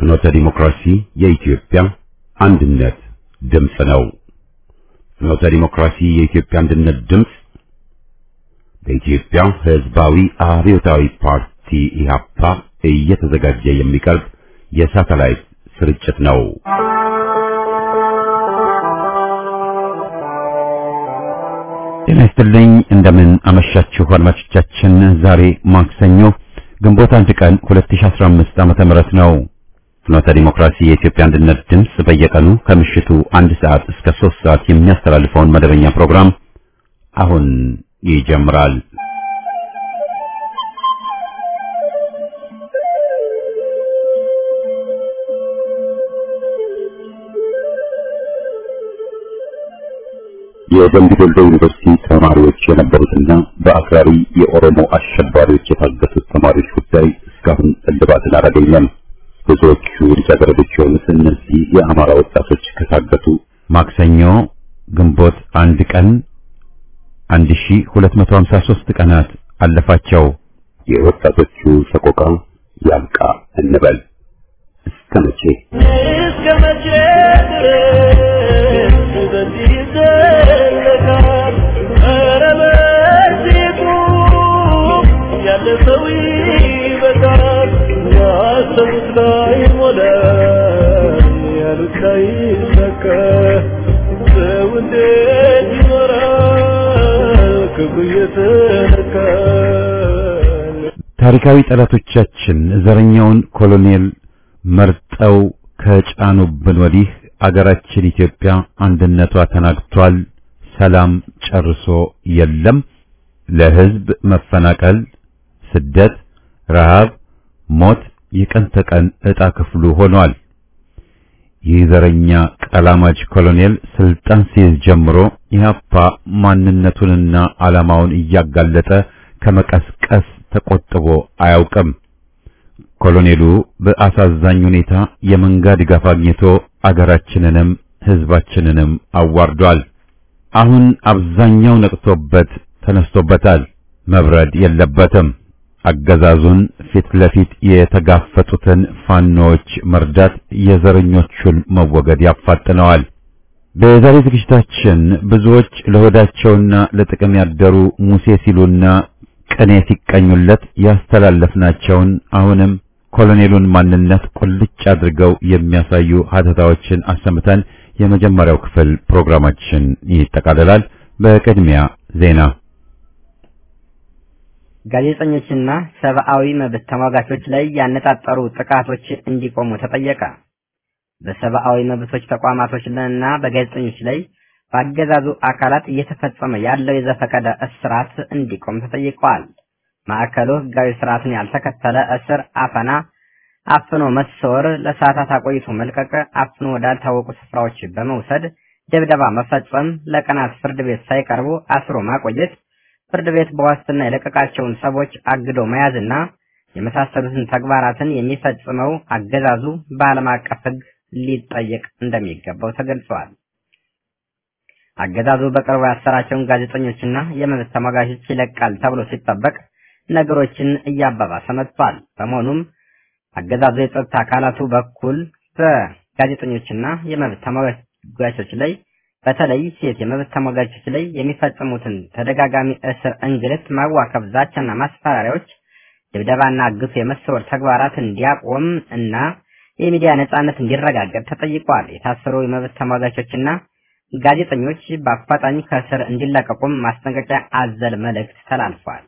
ፍኖተ ዲሞክራሲ የኢትዮጵያ አንድነት ድምፅ ነው። ፍኖተ ዲሞክራሲ የኢትዮጵያ አንድነት ድምፅ በኢትዮጵያ ሕዝባዊ አብዮታዊ ፓርቲ ኢህአፓ እየተዘጋጀ የሚቀርብ የሳተላይት ስርጭት ነው። ጤና ይስጥልኝ። እንደምን አመሻችሁ አድማጮቻችን። ዛሬ ማክሰኞ ግንቦት አንድ ቀን 2015 ዓመተ ምህረት ነው። ፍኖተ ዲሞክራሲ የኢትዮጵያ አንድነት ድምፅ በየቀኑ ከምሽቱ አንድ ሰዓት እስከ ሶስት ሰዓት የሚያስተላልፈውን መደበኛ ፕሮግራም አሁን ይጀምራል። የደምቢ ዶሎ ዩኒቨርሲቲ ተማሪዎች የነበሩትና በአክራሪ የኦሮሞ አሸባሪዎች የታገቱት ተማሪዎች ጉዳይ እስካሁን እልባትን አላገኘም። ብዙዎቹ ልጃገረዶች የሆኑት እነዚህ የአማራ ወጣቶች ከታገቱ ማክሰኞ ግንቦት አንድ ቀን 1253 ቀናት አለፋቸው። የወጣቶቹ ሰቆቃ ያብቃ እንበል። እስከ መቼ እስከ መቼ ድረስ በዚህ ይዘለቃል? ኧረ በዚሁ ያለፈው ይበቃል። ያሰቡት ላይሞላ ያሉት ላይሳካ ሰው እንዴት ይኖራል ክብሩ እየተነካ ታሪካዊ ጠላቶቻችን ዘረኛውን ኮሎኔል መርጠው ከጫኑብን ወዲህ አገራችን ኢትዮጵያ አንድነቷ ተናግቷል። ሰላም ጨርሶ የለም። ለሕዝብ መፈናቀል፣ ስደት፣ ረሃብ፣ ሞት የቀን ተቀን ዕጣ ክፍሉ ሆኗል። ይህ ዘረኛ ቀላማጅ ኮሎኔል ስልጣን ሲይዝ ጀምሮ ኢህአፓ ማንነቱንና ዓላማውን እያጋለጠ ከመቀስቀስ ተቆጥቦ አያውቅም። ኮሎኔሉ በአሳዛኝ ሁኔታ የመንጋ ድጋፍ አግኝቶ አገራችንንም ሕዝባችንንም አዋርዷል። አሁን አብዛኛው ነቅቶበት ተነስቶበታል። መብረድ የለበትም። አገዛዙን ፊት ለፊት የተጋፈጡትን ፋኖዎች መርዳት የዘረኞቹን መወገድ ያፋጥነዋል። በዛሬ ዝግጅታችን ብዙዎች ለሆዳቸውና ለጥቅም ያደሩ ሙሴ ሲሉና ቅኔ ሲቀኙለት ያስተላለፍናቸውን አሁንም ኮሎኔሉን ማንነት ቁልጭ አድርገው የሚያሳዩ ሀተታዎችን አሰምተን የመጀመሪያው ክፍል ፕሮግራማችን ይጠቃልላል። በቅድሚያ ዜና። ጋዜጠኞችና ሰብአዊ መብት ተሟጋቾች ላይ ያነጣጠሩ ጥቃቶች እንዲቆሙ ተጠየቀ። በሰብአዊ መብቶች ተቋማቶችና በጋዜጠኞች ላይ በአገዛዙ አካላት እየተፈጸመ ያለው የዘፈቀደ እስራት እንዲቆም ተጠይቀዋል። ማዕከሉ ሕጋዊ ስርዓትን ያልተከተለ እስር፣ አፈና፣ አፍኖ መሰወር፣ ለሰዓታት አቆይቶ መልቀቅ፣ አፍኖ ወዳልታወቁ ስፍራዎች በመውሰድ ድብደባ መፈጸም፣ ለቀናት ፍርድ ቤት ሳይቀርቡ አስሮ ማቆየት፣ ፍርድ ቤት በዋስትና የለቀቃቸውን ሰዎች አግዶ መያዝና የመሳሰሉትን ተግባራትን የሚፈጽመው አገዛዙ በዓለም አቀፍ ሕግ ሊጠየቅ እንደሚገባው ተገልጿል። አገዛዙ በቅርቡ ያሰራቸውን ጋዜጠኞችና የመብት ተሟጋቾች ይለቃል ተብሎ ሲጠበቅ ነገሮችን እያባባሰ መጥቷል። በመሆኑም አገዛዙ የጸጥታ አካላቱ በኩል በጋዜጠኞችና የመብት ተሟጋቾች ላይ በተለይ ሴት የመብት ተሟጋቾች ላይ የሚፈጽሙትን ተደጋጋሚ እስር፣ እንግልት፣ ማዋከብ፣ ዛቻና ማስፈራሪያዎች፣ ድብደባና ግፍ የመሰወር ተግባራት እንዲያቆም እና የሚዲያ ነጻነት እንዲረጋገጥ ተጠይቋል። የታሰሩ የመብት ተሟጋቾችና ጋዜጠኞች በአፋጣኝ ከእስር እንዲለቀቁም ማስጠንቀቂያ አዘል መልእክት ተላልፏል።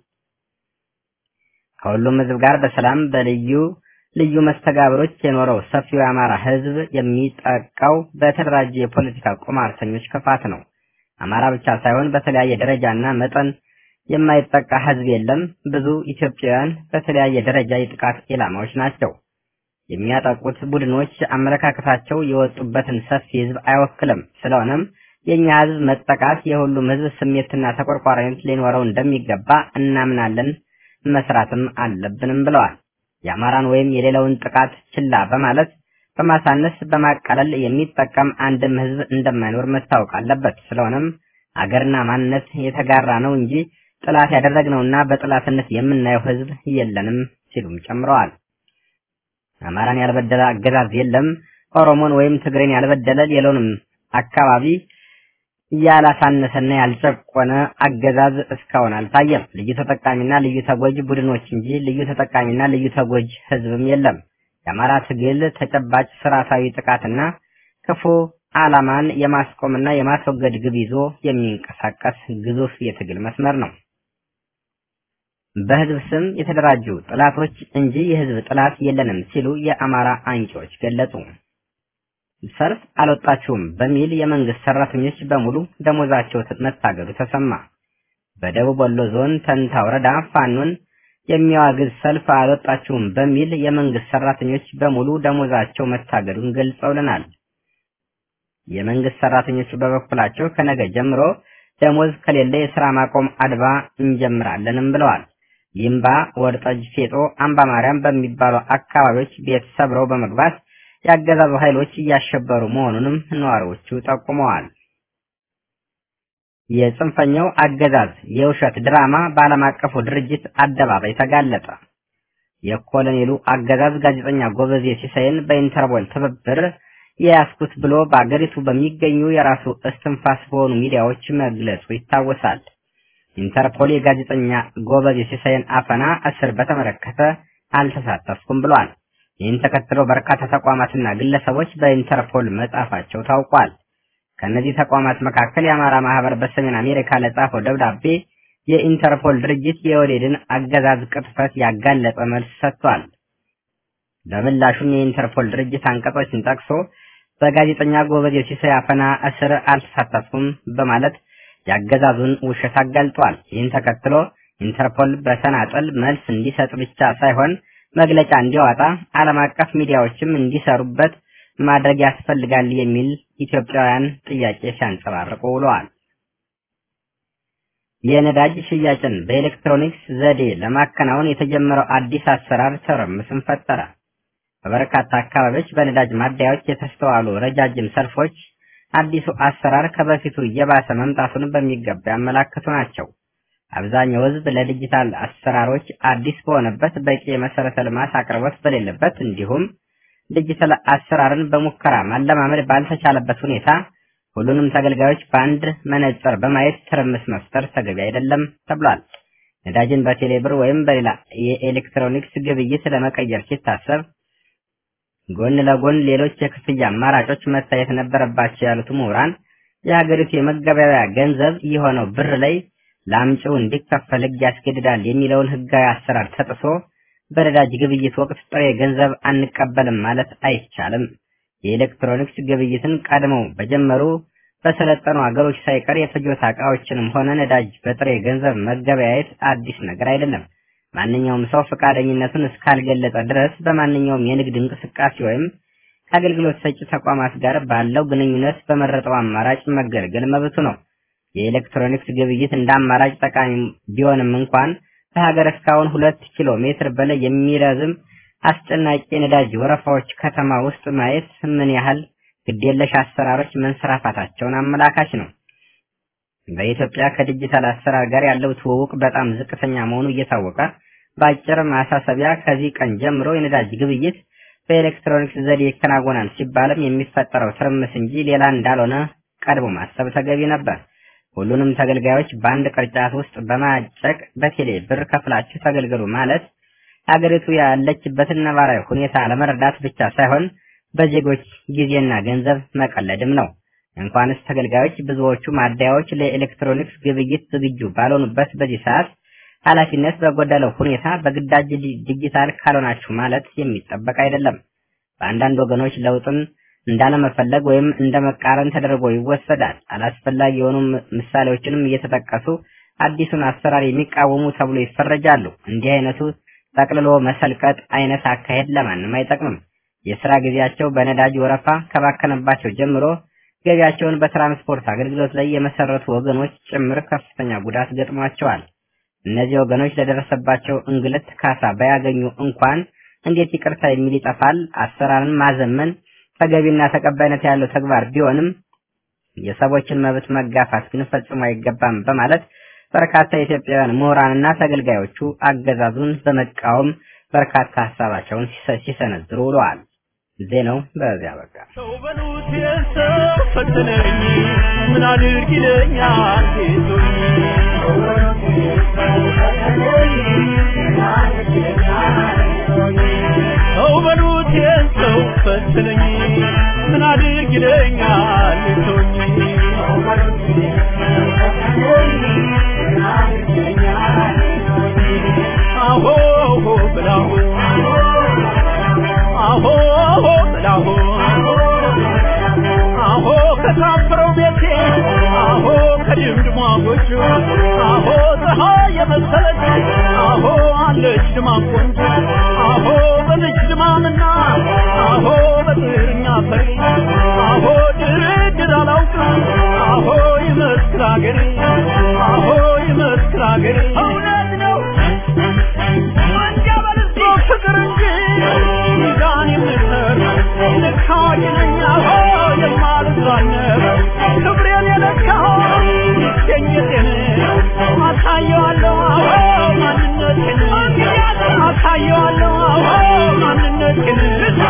ከሁሉም ሕዝብ ጋር በሰላም በልዩ ልዩ መስተጋብሮች የኖረው ሰፊው የአማራ ሕዝብ የሚጠቃው በተደራጀ የፖለቲካ ቁማርተኞች ክፋት ነው። አማራ ብቻ ሳይሆን በተለያየ ደረጃና መጠን የማይጠቃ ሕዝብ የለም። ብዙ ኢትዮጵያውያን በተለያየ ደረጃ የጥቃት ኢላማዎች ናቸው። የሚያጠቁት ቡድኖች አመለካከታቸው የወጡበትን ሰፊ ሕዝብ አይወክልም። ስለሆነም የእኛ ሕዝብ መጠቃት የሁሉም ሕዝብ ስሜትና ተቆርቋሪነት ሊኖረው እንደሚገባ እናምናለን፣ መስራትም አለብንም ብለዋል። የአማራን ወይም የሌላውን ጥቃት ችላ በማለት በማሳነስ በማቃለል የሚጠቀም አንድም ሕዝብ እንደማይኖር መታወቅ አለበት። ስለሆነም አገርና ማንነት የተጋራ ነው እንጂ ጥላት ያደረግነውና በጥላትነት የምናየው ሕዝብ የለንም ሲሉም ጨምረዋል። አማራን ያልበደለ አገዛዝ የለም። ኦሮሞን ወይም ትግሬን ያልበደለ ሌላውንም አካባቢ ያላሳነሰና ያልጨቆነ አገዛዝ እስካሁን አልታየም። ልዩ ተጠቃሚና ልዩ ተጎጅ ቡድኖች እንጂ ልዩ ተጠቃሚና ልዩ ተጎጅ ህዝብም የለም። የአማራ ትግል ተጨባጭ ስርዓታዊ ጥቃትና ክፉ ዓላማን የማስቆምና የማስወገድ ግብ ይዞ የሚንቀሳቀስ ግዙፍ የትግል መስመር ነው። በህዝብ ስም የተደራጁ ጥላቶች እንጂ የህዝብ ጥላት የለንም ሲሉ የአማራ አንቂዎች ገለጹ። ሰልፍ አልወጣችሁም በሚል የመንግስት ሰራተኞች በሙሉ ደሞዛቸው መታገዱ ተሰማ። በደቡብ ወሎ ዞን ተንታ ወረዳ ፋኖን የሚያዋግዝ ሰልፍ አልወጣችሁም በሚል የመንግስት ሰራተኞች በሙሉ ደሞዛቸው መታገዱን ገልጸውልናል። የመንግስት ሰራተኞቹ በበኩላቸው ከነገ ጀምሮ ደሞዝ ከሌለ የስራ ማቆም አድማ እንጀምራለንም ብለዋል። ይምባ፣ ወርጠጅ፣ ፌጦ፣ አምባ ማርያም በሚባሉ አካባቢዎች ቤት ሰብረው በመግባት የአገዛዙ ኃይሎች እያሸበሩ መሆኑንም ነዋሪዎቹ ጠቁመዋል። የጽንፈኛው አገዛዝ የውሸት ድራማ በዓለም አቀፉ ድርጅት አደባባይ ተጋለጠ። የኮሎኔሉ አገዛዝ ጋዜጠኛ ጎበዜ ሲሳይን በኢንተርፖል ትብብር የያዝኩት ብሎ በአገሪቱ በሚገኙ የራሱ እስትንፋስ በሆኑ ሚዲያዎች መግለጹ ይታወሳል። ኢንተርፖል የጋዜጠኛ ጎበዜ ሲሳይን አፈና እስር በተመለከተ አልተሳተፍኩም ብሏል። ይህን ተከትሎ በርካታ ተቋማትና ግለሰቦች በኢንተርፖል መጻፋቸው ታውቋል። ከእነዚህ ተቋማት መካከል የአማራ ማህበር በሰሜን አሜሪካ ለጻፈው ደብዳቤ የኢንተርፖል ድርጅት የወሌድን አገዛዝ ቅጥፈት ያጋለጠ መልስ ሰጥቷል። በምላሹም የኢንተርፖል ድርጅት አንቀጾችን ጠቅሶ በጋዜጠኛ ጎበዜ ሲሳይ አፈና እስር አልተሳተፍኩም በማለት ያገዛዙን ውሸት አጋልጧል። ይህን ተከትሎ ኢንተርፖል በተናጠል መልስ እንዲሰጥ ብቻ ሳይሆን መግለጫ እንዲያወጣ ዓለም አቀፍ ሚዲያዎችም እንዲሰሩበት ማድረግ ያስፈልጋል የሚል ኢትዮጵያውያን ጥያቄ ሲያንጸባርቁ ውለዋል። የነዳጅ ሽያጭን በኤሌክትሮኒክስ ዘዴ ለማከናወን የተጀመረው አዲስ አሰራር ትርምስን ፈጠረ። በበርካታ አካባቢዎች በነዳጅ ማደያዎች የተስተዋሉ ረጃጅም ሰልፎች አዲሱ አሰራር ከበፊቱ እየባሰ መምጣቱን በሚገባ ያመላክቱ ናቸው። አብዛኛው ሕዝብ ለዲጂታል አሰራሮች አዲስ በሆነበት በቂ የመሰረተ ልማት አቅርቦት በሌለበት እንዲሁም ዲጂታል አሰራርን በሙከራ ማለማመድ ባልተቻለበት ሁኔታ ሁሉንም ተገልጋዮች በአንድ መነጽር በማየት ትርምስ መፍጠር ተገቢ አይደለም ተብሏል። ነዳጅን በቴሌብር ወይም በሌላ የኤሌክትሮኒክስ ግብይት ለመቀየር ሲታሰብ ጎን ለጎን ሌሎች የክፍያ አማራጮች መታየት ነበረባቸው ያሉት ምሁራን የሀገሪቱ የመገበያያ ገንዘብ የሆነው ብር ላይ ለአምጪው እንዲከፈል ሕግ ያስገድዳል የሚለውን ሕጋዊ አሰራር ተጥሶ በነዳጅ ግብይት ወቅት ጥሬ ገንዘብ አንቀበልም ማለት አይቻልም። የኤሌክትሮኒክስ ግብይትን ቀድመው በጀመሩ በሰለጠኑ ሀገሮች ሳይቀር የፍጆታ ዕቃዎችንም ሆነ ነዳጅ በጥሬ ገንዘብ መገበያየት አዲስ ነገር አይደለም። ማንኛውም ሰው ፈቃደኝነቱን እስካልገለጸ ድረስ በማንኛውም የንግድ እንቅስቃሴ ወይም ከአገልግሎት ሰጪ ተቋማት ጋር ባለው ግንኙነት በመረጠው አማራጭ መገልገል መብቱ ነው። የኤሌክትሮኒክስ ግብይት እንደ አማራጭ ጠቃሚ ቢሆንም እንኳን ከሀገር እስካሁን ሁለት ኪሎ ሜትር በላይ የሚረዝም አስጨናቂ የነዳጅ ወረፋዎች ከተማ ውስጥ ማየት ምን ያህል ግዴለሽ አሰራሮች መንሰራፋታቸውን አመላካች ነው። በኢትዮጵያ ከዲጂታል አሰራር ጋር ያለው ትውውቅ በጣም ዝቅተኛ መሆኑ እየታወቀ በአጭር ማሳሰቢያ ከዚህ ቀን ጀምሮ የነዳጅ ግብይት በኤሌክትሮኒክስ ዘዴ ይከናወናል ሲባልም የሚፈጠረው ትርምስ እንጂ ሌላ እንዳልሆነ ቀድሞ ማሰብ ተገቢ ነበር። ሁሉንም ተገልጋዮች በአንድ ቅርጫት ውስጥ በማጨቅ በቴሌ ብር ከፍላችሁ ተገልገሉ ማለት ሀገሪቱ ያለችበትን ነባራዊ ሁኔታ ለመረዳት ብቻ ሳይሆን በዜጎች ጊዜና ገንዘብ መቀለድም ነው። እንኳንስ ተገልጋዮች ብዙዎቹ ማደያዎች ለኤሌክትሮኒክስ ግብይት ዝግጁ ባልሆኑበት በዚህ ሰዓት ኃላፊነት በጎደለው ሁኔታ በግዳጅ ዲጂታል ካልሆናችሁ ማለት የሚጠበቅ አይደለም። በአንዳንድ ወገኖች ለውጥን እንዳለመፈለግ ወይም እንደ መቃረን ተደርጎ ይወሰዳል። አላስፈላጊ የሆኑ ምሳሌዎችንም እየተጠቀሱ አዲሱን አሰራር የሚቃወሙ ተብሎ ይፈረጃሉ። እንዲህ አይነቱ ጠቅልሎ መሰልቀጥ አይነት አካሄድ ለማንም አይጠቅምም። የስራ ጊዜያቸው በነዳጅ ወረፋ ከባከነባቸው ጀምሮ ገቢያቸውን በትራንስፖርት አገልግሎት ላይ የመሰረቱ ወገኖች ጭምር ከፍተኛ ጉዳት ገጥሟቸዋል። እነዚህ ወገኖች ለደረሰባቸው እንግልት ካሳ ባያገኙ እንኳን እንዴት ይቅርታ የሚል ይጠፋል? አሰራርን ማዘመን ተገቢና ተቀባይነት ያለው ተግባር ቢሆንም የሰዎችን መብት መጋፋት ግን ፈጽሞ አይገባም በማለት በርካታ የኢትዮጵያውያን ምሁራንና ተገልጋዮቹ አገዛዙን በመቃወም በርካታ ሀሳባቸውን ሲሰነዝሩ ውለዋል። ዜናው በዚያ በቃ። ሰው በሉት የሰው ፈተነኝ ምን አድርግ ይለኛል ጌቶኝ ሰው በሉት የሰው ፈተነኝ ምን አድርግ ይለኛል ጌቶኝ አሆ ብላሁ አሆ ብላሁ አሆ ከታፈረው ቤቴ አሆ ከድምድሟ ጎጆ አሆ ፀሐይ የመሰለች አሆ አለች ድማ ቆንጆ አሆ በልጅ ድማምና አሆ በጥርኛ ፈሪ አሆ ድርድር አላውቅም አሆ ይመስክር አገሬ አሆ ይመስክር አገሬ እውነት ነው ወንጀል ፍቅር እንጂ ሚዛን የምሰር ልክ አዋቂ ነኝ አሆ የማልዛነብ ክብሬን የለካው ይገኘቴን አሳየዋለሁ አሆ ማንነቴን አሳየዋለሁ አሆ ማንነቴን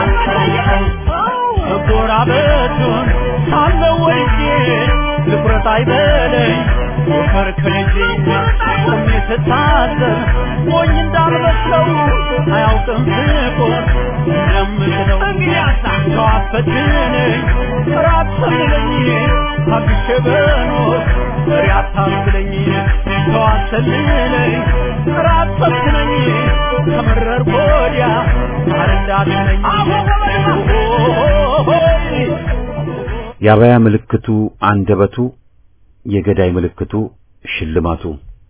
መጎራበቱን ሳለው ወድጄ ልኩረት አይበለኝ ከርከልጄ ቆሜ ስታዘብ ሞኝ እንዳልመስለው አያውቅም ፍቆር እንደምትለው ሰው አፈትነኝ ራት ሰልለኝ አግሼ በኖር ፍሬ አታስለኝ ሰው አሰልለኝ ራት ፈትነኝ ከመረር ወዲያ አረዳትነኝ የአበያ ምልክቱ አንደበቱ፣ የገዳይ ምልክቱ ሽልማቱ።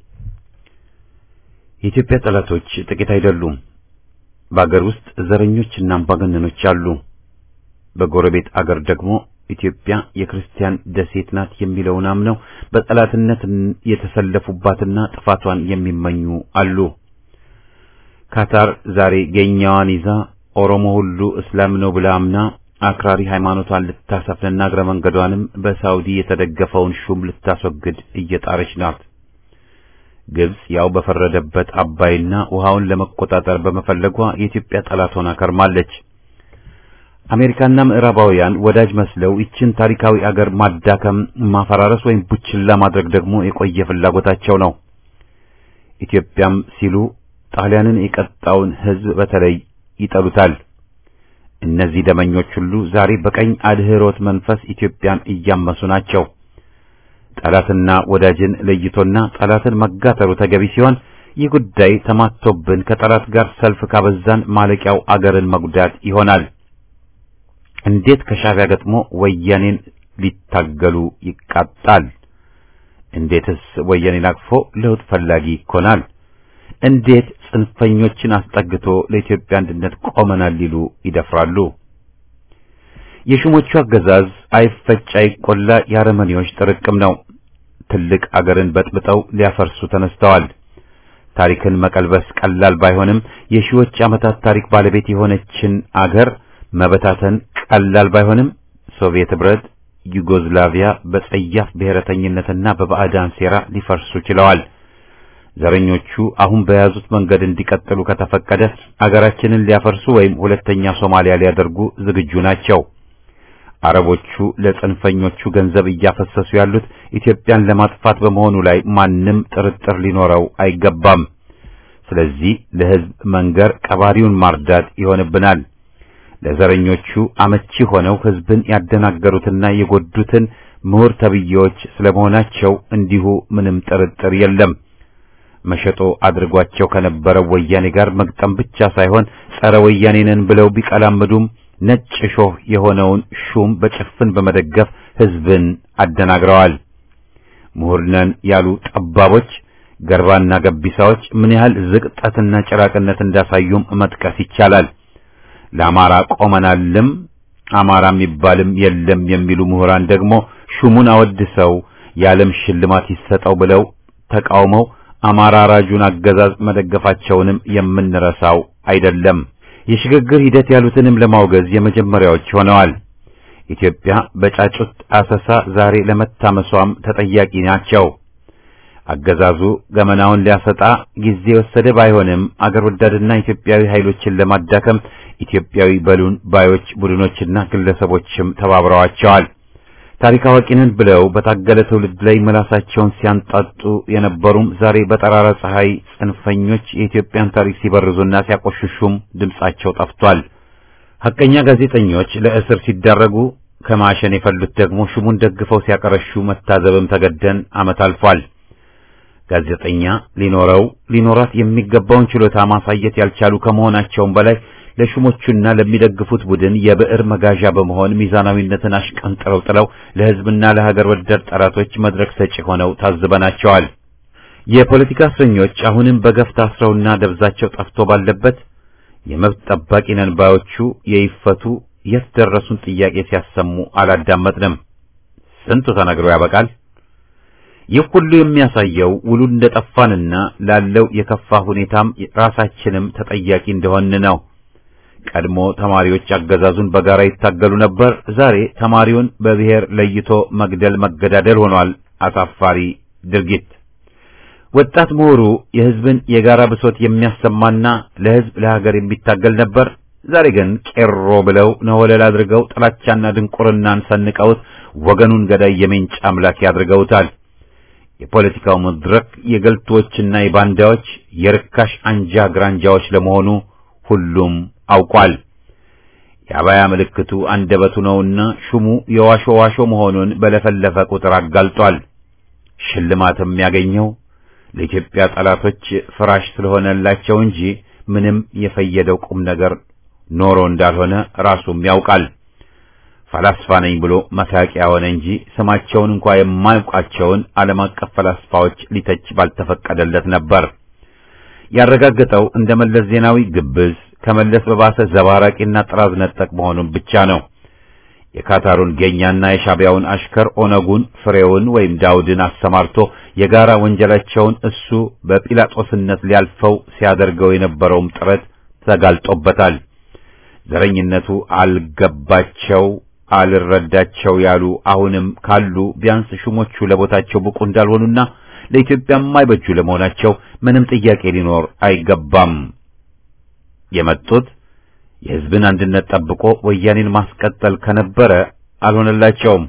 የኢትዮጵያ ጠላቶች ጥቂት አይደሉም። በአገር ውስጥ ዘረኞችና አምባገነኖች አሉ። በጎረቤት አገር ደግሞ ኢትዮጵያ የክርስቲያን ደሴት ናት የሚለውን አምነው በጠላትነት የተሰለፉባትና ጥፋቷን የሚመኙ አሉ። ካታር ዛሬ ገኛዋን ይዛ ኦሮሞ ሁሉ እስላም ነው ብላ አምና አክራሪ ሃይማኖቷን ልታሰፍንና እግረ መንገዷንም በሳውዲ የተደገፈውን ሹም ልታስወግድ እየጣረች ናት። ግብጽ ያው በፈረደበት አባይና ውሃውን ለመቆጣጠር በመፈለጓ የኢትዮጵያ ጠላት ሆና ከርማለች። አሜሪካና ምዕራባውያን ወዳጅ መስለው ይችን ታሪካዊ አገር ማዳከም፣ ማፈራረስ ወይም ቡችላ ማድረግ ደግሞ የቆየ ፍላጎታቸው ነው። ኢትዮጵያም ሲሉ ጣሊያንን የቀጣውን ሕዝብ በተለይ ይጠሉታል። እነዚህ ደመኞች ሁሉ ዛሬ በቀኝ አድህሮት መንፈስ ኢትዮጵያን እያመሱ ናቸው። ጠላትና ወዳጅን ለይቶና ጠላትን መጋተሩ ተገቢ ሲሆን ይህ ጉዳይ ተማቶብን ከጠላት ጋር ሰልፍ ካበዛን ማለቂያው አገርን መጉዳት ይሆናል። እንዴት ከሻዕቢያ ገጥሞ ወያኔን ሊታገሉ ይቃጣል? እንዴትስ ወያኔን አቅፎ ለውጥ ፈላጊ ይኮናል? እንዴት ጽንፈኞችን አስጠግቶ ለኢትዮጵያ አንድነት ቆመናል ሊሉ ይደፍራሉ? የሹሞቹ አገዛዝ አይፈጭ አይቆላ የአረመኔዎች ጥርቅም ነው። ትልቅ አገርን በጥብጠው ሊያፈርሱ ተነስተዋል። ታሪክን መቀልበስ ቀላል ባይሆንም የሺዎች ዓመታት ታሪክ ባለቤት የሆነችን አገር መበታተን ቀላል ባይሆንም ሶቪየት ኅብረት፣ ዩጎዝላቪያ በጸያፍ ብሔረተኝነትና በባዕዳን ሴራ ሊፈርሱ ችለዋል። ዘረኞቹ አሁን በያዙት መንገድ እንዲቀጥሉ ከተፈቀደ አገራችንን ሊያፈርሱ ወይም ሁለተኛ ሶማሊያ ሊያደርጉ ዝግጁ ናቸው። አረቦቹ ለጽንፈኞቹ ገንዘብ እያፈሰሱ ያሉት ኢትዮጵያን ለማጥፋት በመሆኑ ላይ ማንም ጥርጥር ሊኖረው አይገባም። ስለዚህ ለሕዝብ መንገር ቀባሪውን ማርዳት ይሆንብናል። ለዘረኞቹ አመቺ ሆነው ሕዝብን ያደናገሩትና የጎዱትን ምሁር ተብዬዎች ስለመሆናቸው እንዲሁ ምንም ጥርጥር የለም። መሸጦ አድርጓቸው ከነበረው ወያኔ ጋር መግጠም ብቻ ሳይሆን ጸረ ወያኔ ነን ብለው ቢቀላምዱም ነጭ ሾህ የሆነውን ሹም በጭፍን በመደገፍ ሕዝብን አደናግረዋል። ምሁር ነን ያሉ ጠባቦች፣ ገርባና ገቢሳዎች ምን ያህል ዝቅጠትና ጭራቅነት እንዳሳዩም መጥቀስ ይቻላል። ለአማራ ቆመናልም አማራ የሚባልም የለም የሚሉ ምሁራን ደግሞ ሹሙን አወድሰው የዓለም ሽልማት ይሰጠው ብለው ተቃውመው አማራ ራጁን አገዛዝ መደገፋቸውንም የምንረሳው አይደለም። የሽግግር ሂደት ያሉትንም ለማውገዝ የመጀመሪያዎች ሆነዋል። ኢትዮጵያ በጫጩት አሰሳ ዛሬ ለመታመሷም ተጠያቂ ናቸው። አገዛዙ ገመናውን ሊያሰጣ ጊዜ የወሰደ ባይሆንም አገር ወዳድና ኢትዮጵያዊ ኃይሎችን ለማዳከም ኢትዮጵያዊ በሉን ባዮች ቡድኖችና ግለሰቦችም ተባብረዋቸዋል። ታሪክ አዋቂንን ብለው በታገለ ትውልድ ላይ ምላሳቸውን ሲያንጣጡ የነበሩም ዛሬ በጠራራ ፀሐይ ጽንፈኞች የኢትዮጵያን ታሪክ ሲበርዙና ሲያቆሽሹም ድምጻቸው ጠፍቷል። ሐቀኛ ጋዜጠኞች ለእስር ሲዳረጉ ከማሸን የፈሉት ደግሞ ሹሙን ደግፈው ሲያቀረሹ መታዘብም ተገደን ዓመት አልፏል። ጋዜጠኛ ሊኖረው ሊኖራት የሚገባውን ችሎታ ማሳየት ያልቻሉ ከመሆናቸውም በላይ ለሹሞቹና ለሚደግፉት ቡድን የብዕር መጋዣ በመሆን ሚዛናዊነትን አሽቀንጥረው ጥለው ለሕዝብና ለሀገር ወዳድ ጠላቶች መድረክ ሰጪ ሆነው ታዝበናቸዋል። የፖለቲካ እስረኞች አሁንም በገፍ ታስረውና ደብዛቸው ጠፍቶ ባለበት የመብት ጠባቂ ነን ባዮቹ የይፈቱ የት ደረሱን ጥያቄ ሲያሰሙ አላዳመጥንም። ስንቱ ተነግሮ ያበቃል። ይህ ሁሉ የሚያሳየው ውሉ እንደጠፋንና ላለው የከፋ ሁኔታም ራሳችንም ተጠያቂ እንደሆን ነው። ቀድሞ ተማሪዎች አገዛዙን በጋራ ይታገሉ ነበር። ዛሬ ተማሪውን በብሔር ለይቶ መግደል መገዳደል ሆኗል። አሳፋሪ ድርጊት። ወጣት ምሁሩ የሕዝብን የጋራ ብሶት የሚያሰማና ለሕዝብ ለሀገር የሚታገል ነበር። ዛሬ ግን ቄሮ ብለው ነወለል አድርገው ጥላቻና ድንቁርናን ሰንቀውት ወገኑን ገዳይ የሜንጫ አምላክ ያድርገውታል። የፖለቲካው መድረክ የገልቶችና የባንዳዎች የርካሽ አንጃ ግራንጃዎች ለመሆኑ ሁሉም አውቋል። የአባያ ምልክቱ አንደበቱ ነውና ሹሙ የዋሾ ዋሾ መሆኑን በለፈለፈ ቁጥር አጋልጧል። ሽልማትም ያገኘው ለኢትዮጵያ ጠላቶች ፍራሽ ስለሆነላቸው እንጂ ምንም የፈየደው ቁም ነገር ኖሮ እንዳልሆነ ራሱም ያውቃል። ፈላስፋ ነኝ ብሎ መሳቂያ ሆነ እንጂ ስማቸውን እንኳ የማያውቃቸውን ዓለም አቀፍ ፈላስፋዎች ሊተች ባልተፈቀደለት ነበር። ያረጋገጠው እንደ መለስ ዜናዊ ግብዝ ከመለስ በባሰ ዘባራቂና ጥራዝ ነጠቅ መሆኑን ብቻ ነው። የካታሩን ጌኛና የሻቢያውን አሽከር ኦነጉን ፍሬውን ወይም ዳውድን አሰማርቶ የጋራ ወንጀላቸውን እሱ በጲላጦስነት ሊያልፈው ሲያደርገው የነበረውም ጥረት ተጋልጦበታል። ዘረኝነቱ አልገባቸው አልረዳቸው ያሉ አሁንም ካሉ ቢያንስ ሹሞቹ ለቦታቸው ብቁ እንዳልሆኑና ለኢትዮጵያ የማይበጁ ለመሆናቸው ምንም ጥያቄ ሊኖር አይገባም። የመጡት የሕዝብን አንድነት ጠብቆ ወያኔን ማስቀጠል ከነበረ አልሆነላቸውም።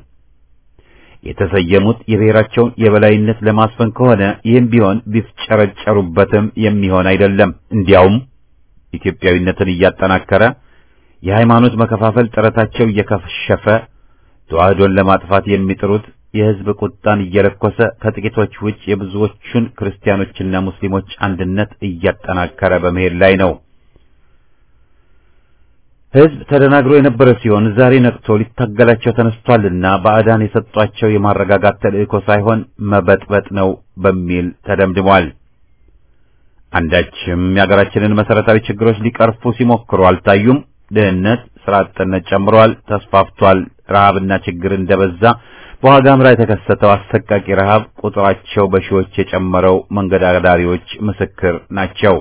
የተሰየሙት የብሔራቸውን የበላይነት ለማስፈን ከሆነ ይህም ቢሆን ቢፍጨረጨሩበትም የሚሆን አይደለም። እንዲያውም ኢትዮጵያዊነትን እያጠናከረ የሃይማኖት መከፋፈል ጥረታቸው እየከሸፈ ተዋህዶን ለማጥፋት የሚጥሩት የሕዝብ ቁጣን እየለኮሰ ከጥቂቶች ውጭ የብዙዎቹን ክርስቲያኖችና ሙስሊሞች አንድነት እያጠናከረ በመሄድ ላይ ነው። ሕዝብ ተደናግሮ የነበረ ሲሆን ዛሬ ነቅቶ ሊታገላቸው ተነስቷልና ባዕዳን የሰጧቸው የማረጋጋት ተልእኮ ሳይሆን መበጥበጥ ነው በሚል ተደምድሟል። አንዳችም የሀገራችንን መሰረታዊ ችግሮች ሊቀርፉ ሲሞክሩ አልታዩም። ድህነት፣ ስራ አጥነት ጨምሯል፣ ተስፋፍቷል። ረሃብና ችግር እንደበዛ በዋጋ ምራ የተከሰተው አሰቃቂ ረሃብ ቁጥራቸው በሺዎች የጨመረው መንገድ አዳሪዎች ምስክር ናቸው።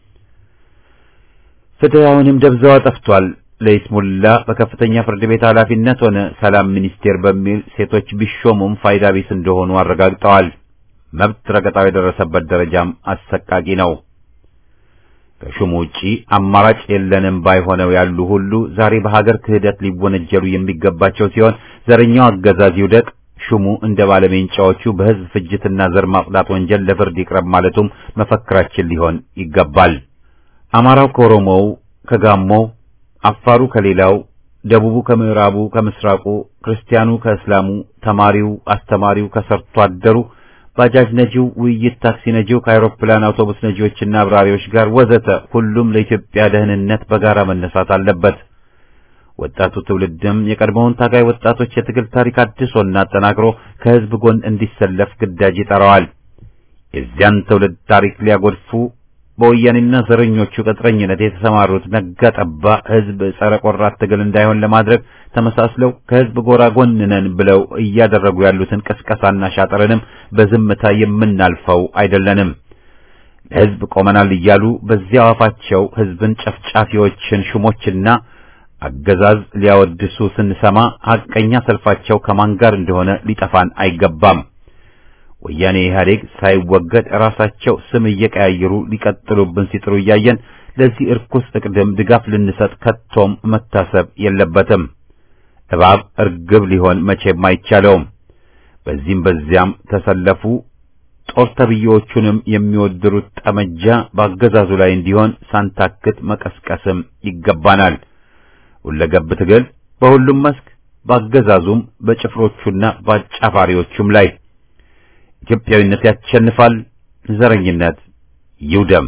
ፍትህ አሁንም ደብዛዋ ጠፍቷል። ለይስሙላ በከፍተኛ ፍርድ ቤት ኃላፊነት ሆነ ሰላም ሚኒስቴር በሚል ሴቶች ቢሾሙም ፋይዳ ቢስ እንደሆኑ አረጋግጠዋል። መብት ረገጣው የደረሰበት ደረጃም አሰቃቂ ነው። ከሹሙ ውጪ አማራጭ የለንም ባይሆነው ያሉ ሁሉ ዛሬ በሀገር ክህደት ሊወነጀሉ የሚገባቸው ሲሆን ዘረኛው አገዛዝ ይውደቅ፣ ሹሙ እንደ ባለሜንጫዎቹ በሕዝብ ፍጅትና ዘር ማጽዳት ወንጀል ለፍርድ ይቅረብ ማለቱም መፈክራችን ሊሆን ይገባል። አማራው ከኦሮሞው፣ ከጋሞው፣ አፋሩ ከሌላው፣ ደቡቡ ከምዕራቡ፣ ከምስራቁ፣ ክርስቲያኑ ከእስላሙ፣ ተማሪው፣ አስተማሪው ከሰርቶ አደሩ ባጃጅ ነጂው፣ ውይይት ታክሲ ነጂው ከአውሮፕላን አውቶቡስ ነጂዎችና አብራሪዎች ጋር ወዘተ ሁሉም ለኢትዮጵያ ደህንነት በጋራ መነሳት አለበት። ወጣቱ ትውልድም የቀድሞውን ታጋይ ወጣቶች የትግል ታሪክ አድሶና አጠናክሮ ከሕዝብ ጎን እንዲሰለፍ ግዳጅ ይጠራዋል። የዚያን ትውልድ ታሪክ ሊያጎድፉ በወያኔና ዘረኞቹ ቅጥረኝነት የተሰማሩት ነጋ ጠባ ሕዝብ ጸረ ቆራት ትግል እንዳይሆን ለማድረግ ተመሳስለው ከሕዝብ ጎራ ጎን ነን ብለው እያደረጉ ያሉትን ቅስቀሳና ሻጥርንም በዝምታ የምናልፈው አይደለንም። ለሕዝብ ቆመናል እያሉ በዚያው አፋቸው ሕዝብን ጨፍጫፊዎችን ሹሞችና አገዛዝ ሊያወድሱ ስንሰማ ሐቀኛ ሰልፋቸው ከማን ጋር እንደሆነ ሊጠፋን አይገባም። ወያኔ ኢህአዴግ ሳይወገድ ራሳቸው ስም እየቀያየሩ ሊቀጥሉብን ሲጥሩ እያየን ለዚህ እርኩስ እቅድም ድጋፍ ልንሰጥ ከቶም መታሰብ የለበትም። እባብ እርግብ ሊሆን መቼም አይቻለውም። በዚህም በዚያም ተሰለፉ ጦር ተብዬዎቹንም የሚወድሩት ጠመጃ በአገዛዙ ላይ እንዲሆን ሳንታክት መቀስቀስም ይገባናል። ሁለገብ ትግል በሁሉም መስክ በአገዛዙም በጭፍሮቹና በአጫፋሪዎቹም ላይ ኢትዮጵያዊነት ያሸንፋል። ዘረኝነት ይውደም።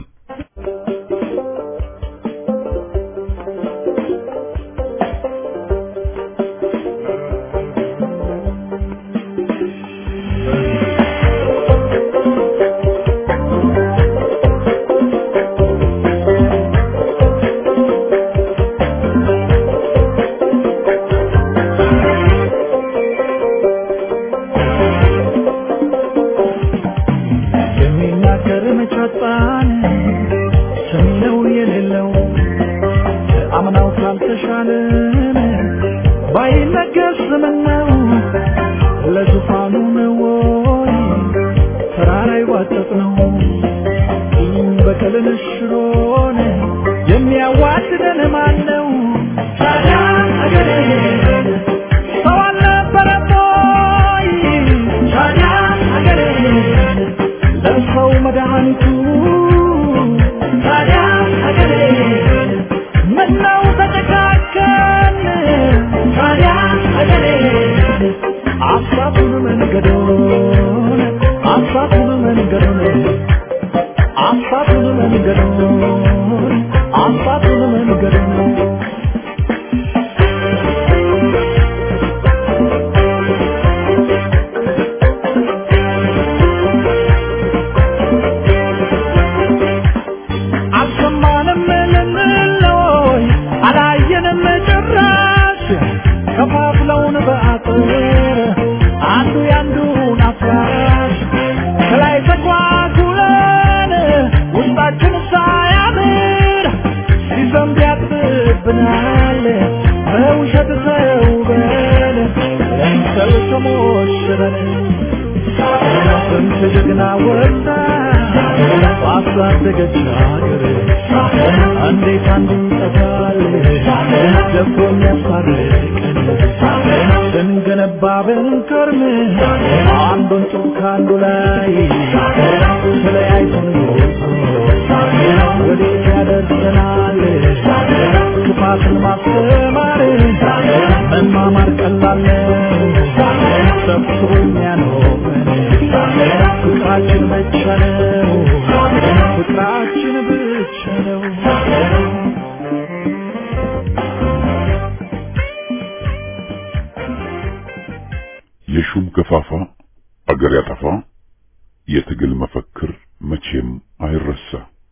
የሚናገር መቻጣን ሰሚነው የሌለው አምናው ካልተሻለን ባይነገር ስምነው ለዙፋኑ ነው ወይ ተራራ ይዋጠጥ ነው ይህም በቀልን ሽሮን የሚያዋድደን ማን ነው? ታዲያ አገሬ ሰው አልነበረም ወይ? ታዲያ አገሬ ለሰው መድኃኒቱ ታዲያ ሀገሬ ምነው ተጨካከን ታዲያ ሀገሬ አሳቱን መንገዶን አሳቱን መንገዶን አሳቱን መንገዶን አሳቱን መንገዶን አልሰማንም ልንለይ አላየንም ጭራሽ ከፋፍለውን በአጥር አንዱ ያንዱን አፍራሽ ከላይ ተጓጉለን ውስጣችን ሳያምር ሲዘንብ ያጥብብናል በውሸት ተውበን ለምሰል ተሞሽረን ስንት ጀግና ወጣ ባሳደገች ሀገር እንዴት አንዱ ይጠፋል ደፍሮ የሚያስታርቀን ስንገነባ ብንከርም አንዱን ጡብ ከአንዱ ላይ ተለያይተን ወዴት ያደርሰናል ክፋትን ማስተማር መማማር ቀላል ነው ሰብስቦ የሚያኖረን ፍቅራችን ብቻ ነው ፍቅራችን ብቻ ነው የሹም ገፋፋ አገር ያጠፋ የትግል መፈክር መቼም አይረሳ።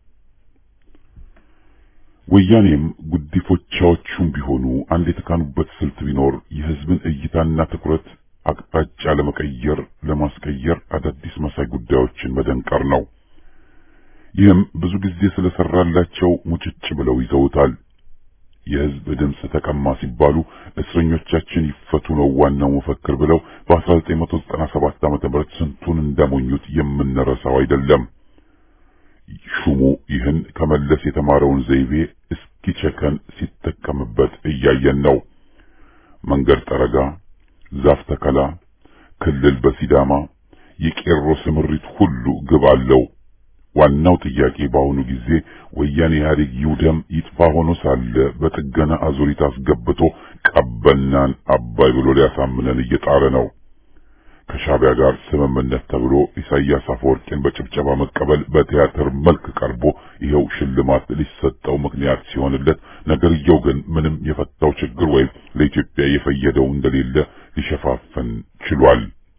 ወያኔም ጉዲፎቻዎቹም ቢሆኑ አንድ የተካኑበት ስልት ቢኖር የሕዝብን እይታና ትኩረት አቅጣጫ ለመቀየር ለማስቀየር አዳዲስ መሳይ ጉዳዮችን መደንቀር ነው። ይህም ብዙ ጊዜ ስለሰራላቸው ሙጭጭ ብለው ይዘውታል። የሕዝብ ድምፅ ተቀማ ሲባሉ እስረኞቻችን ይፈቱ ነው ዋናው መፈክር ብለው በ1997 ዓ.ም ስንቱን እንዳሞኙት የምንረሳው አይደለም። ሹሙ ይህን ከመለስ የተማረውን ዘይቤ እስኪቸከን ሲጠቀምበት እያየን ነው። መንገድ ጠረጋ፣ ዛፍ ተከላ፣ ክልል በሲዳማ የቄሮ ስምሪት ሁሉ ግብ አለው። ዋናው ጥያቄ በአሁኑ ጊዜ ወያኔ ኢህአዴግ ይውደም ይጥፋ ሆኖ ሳለ በጥገና አዙሪት አስገብቶ ቀበናን አባይ ብሎ ሊያሳምነን እየጣረ ነው። ከሻቢያ ጋር ስምምነት ተብሎ ኢሳያስ አፈወርቂን በጭብጨባ መቀበል በቲያትር መልክ ቀርቦ ይኸው ሽልማት ሊሰጠው ምክንያት ሲሆንለት፣ ነገርየው ግን ምንም የፈታው ችግር ወይም ለኢትዮጵያ የፈየደው እንደሌለ ሊሸፋፍን ችሏል።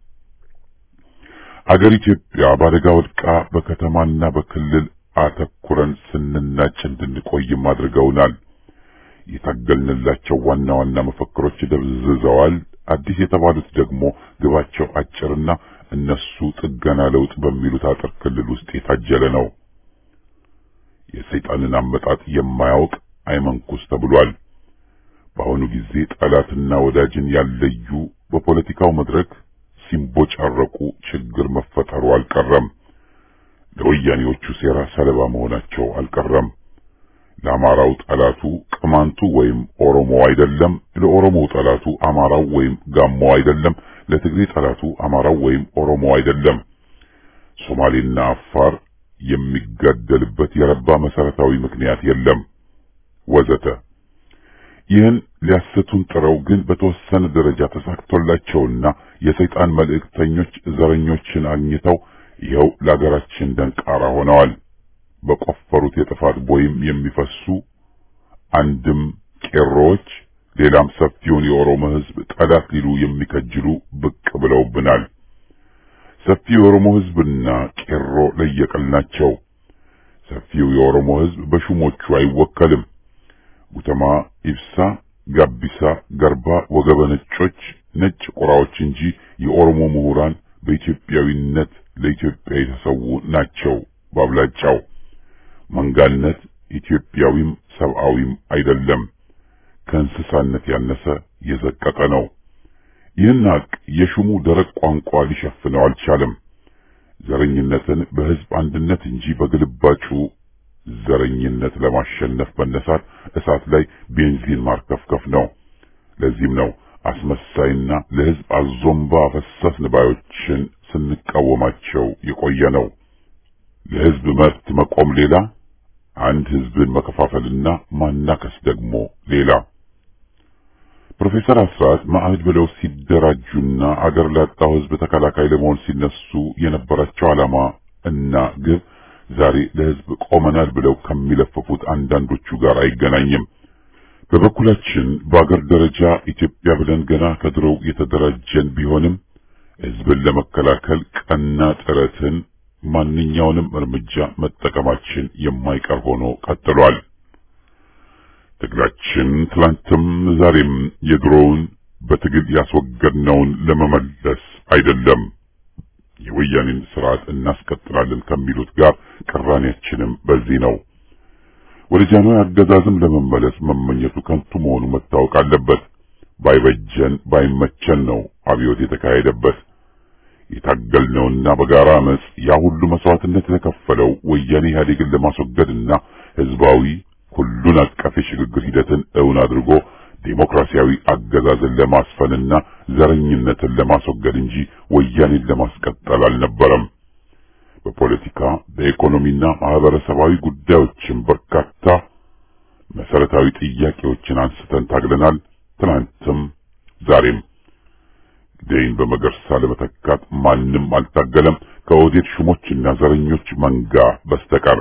አገር ኢትዮጵያ በአደጋ ወድቃ በከተማና በክልል አተኩረን ስንናጭ እንድንቆይም አድርገውናል። የታገልንላቸው ዋና ዋና መፈክሮች ደብዝዘዋል። አዲስ የተባሉት ደግሞ ግባቸው አጭርና እነሱ ጥገና ለውጥ በሚሉት አጥር ክልል ውስጥ የታጀለ ነው። የሰይጣንን አመጣጥ የማያውቅ አይመንኩስ ተብሏል። በአሁኑ ጊዜ ጠላትና ወዳጅን ያለዩ በፖለቲካው መድረክ ሲንቦጫረቁ ችግር መፈጠሩ አልቀረም። ለወያኔዎቹ ሴራ ሰለባ መሆናቸው አልቀረም። ለአማራው ጠላቱ ቅማንቱ ወይም ኦሮሞ አይደለም፣ ለኦሮሞው ጠላቱ አማራው ወይም ጋሞ አይደለም፣ ለትግሬ ጠላቱ አማራው ወይም ኦሮሞ አይደለም። ሶማሌና አፋር የሚጋደልበት የረባ መሰረታዊ ምክንያት የለም ወዘተ። ይህን ሊያስቱን ጥረው ግን በተወሰነ ደረጃ ተሳክቶላቸውና የሰይጣን መልእክተኞች ዘረኞችን አግኝተው ይኸው ለሀገራችን ደንቃራ ሆነዋል። በቆፈሩት የጥፋት ቦይም የሚፈሱ አንድም ቄሮዎች ሌላም ሰፊውን የኦሮሞ ሕዝብ ጠላት ሊሉ የሚከጅሉ ብቅ ብለውብናል። ሰፊው የኦሮሞ ሕዝብና ቄሮ ለየቅል ናቸው። ሰፊው የኦሮሞ ሕዝብ በሹሞቹ አይወከልም። ጉተማ፣ ኢብሳ፣ ጋቢሳ፣ ገርባ፣ ወገበ ነጮች፣ ነጭ ቁራዎች እንጂ የኦሮሞ ምሁራን በኢትዮጵያዊነት ለኢትዮጵያ የተሰዉ ናቸው ባብላጫው። መንጋነት ኢትዮጵያዊም ሰብአዊም አይደለም፣ ከእንስሳነት ያነሰ የዘቀጠ ነው። ይህን ሀቅ የሹሙ ደረቅ ቋንቋ ሊሸፍነው አልቻለም። ዘረኝነትን በሕዝብ አንድነት እንጂ በግልባጩ ዘረኝነት ለማሸነፍ መነሳት እሳት ላይ ቤንዚን ማርከፍከፍ ነው። ለዚህም ነው አስመሳይና ለሕዝብ አዞምባ ፈሰስ ንባዮችን ስንቃወማቸው የቆየ ነው። ለሕዝብ መብት መቆም ሌላ፣ አንድ ሕዝብን መከፋፈልና ማናከስ ደግሞ ሌላ። ፕሮፌሰር አስራት ማዕድ ብለው ሲደራጁና አገር ላጣው ሕዝብ ተከላካይ ለመሆን ሲነሱ የነበራቸው ዓላማ እና ግብ ዛሬ ለሕዝብ ቆመናል ብለው ከሚለፈፉት አንዳንዶቹ ጋር አይገናኝም። በበኩላችን በአገር ደረጃ ኢትዮጵያ ብለን ገና ከድሮው የተደራጀን ቢሆንም ሕዝብን ለመከላከል ቀና ጥረትን ማንኛውንም እርምጃ መጠቀማችን የማይቀር ሆኖ ቀጥሏል። ትግላችን ትላንትም ዛሬም የድሮውን በትግል ያስወገድነውን ለመመለስ አይደለም። የወያኔን ስርዓት እናስቀጥላለን ከሚሉት ጋር ቅራኔያችንም በዚህ ነው። ወደ ጃንሆይ አገዛዝም ለመመለስ መመኘቱ ከንቱ መሆኑ መታወቅ አለበት። ባይበጀን ባይመቸን ነው አብዮት የተካሄደበት። የታገልነውና በጋራ አመጽ ያ ሁሉ መስዋዕትነት የተከፈለው ወያኔ ኢህአዴግን ለማስወገድና ህዝባዊ ሁሉን አቀፍ የሽግግር ሂደትን እውን አድርጎ ዴሞክራሲያዊ አገዛዝን ለማስፈንና ዘረኝነትን ለማስወገድ እንጂ ወያኔን ለማስቀጠል አልነበረም። በፖለቲካ በኢኮኖሚና ማህበረሰባዊ ጉዳዮችን በርካታ መሰረታዊ ጥያቄዎችን አንስተን ታግለናል። ትናንትም ዛሬም ደይን በመገርሳ ለመተካት ማንም አልታገለም ከኦህዴድ ሹሞችና ዘረኞች መንጋ በስተቀር።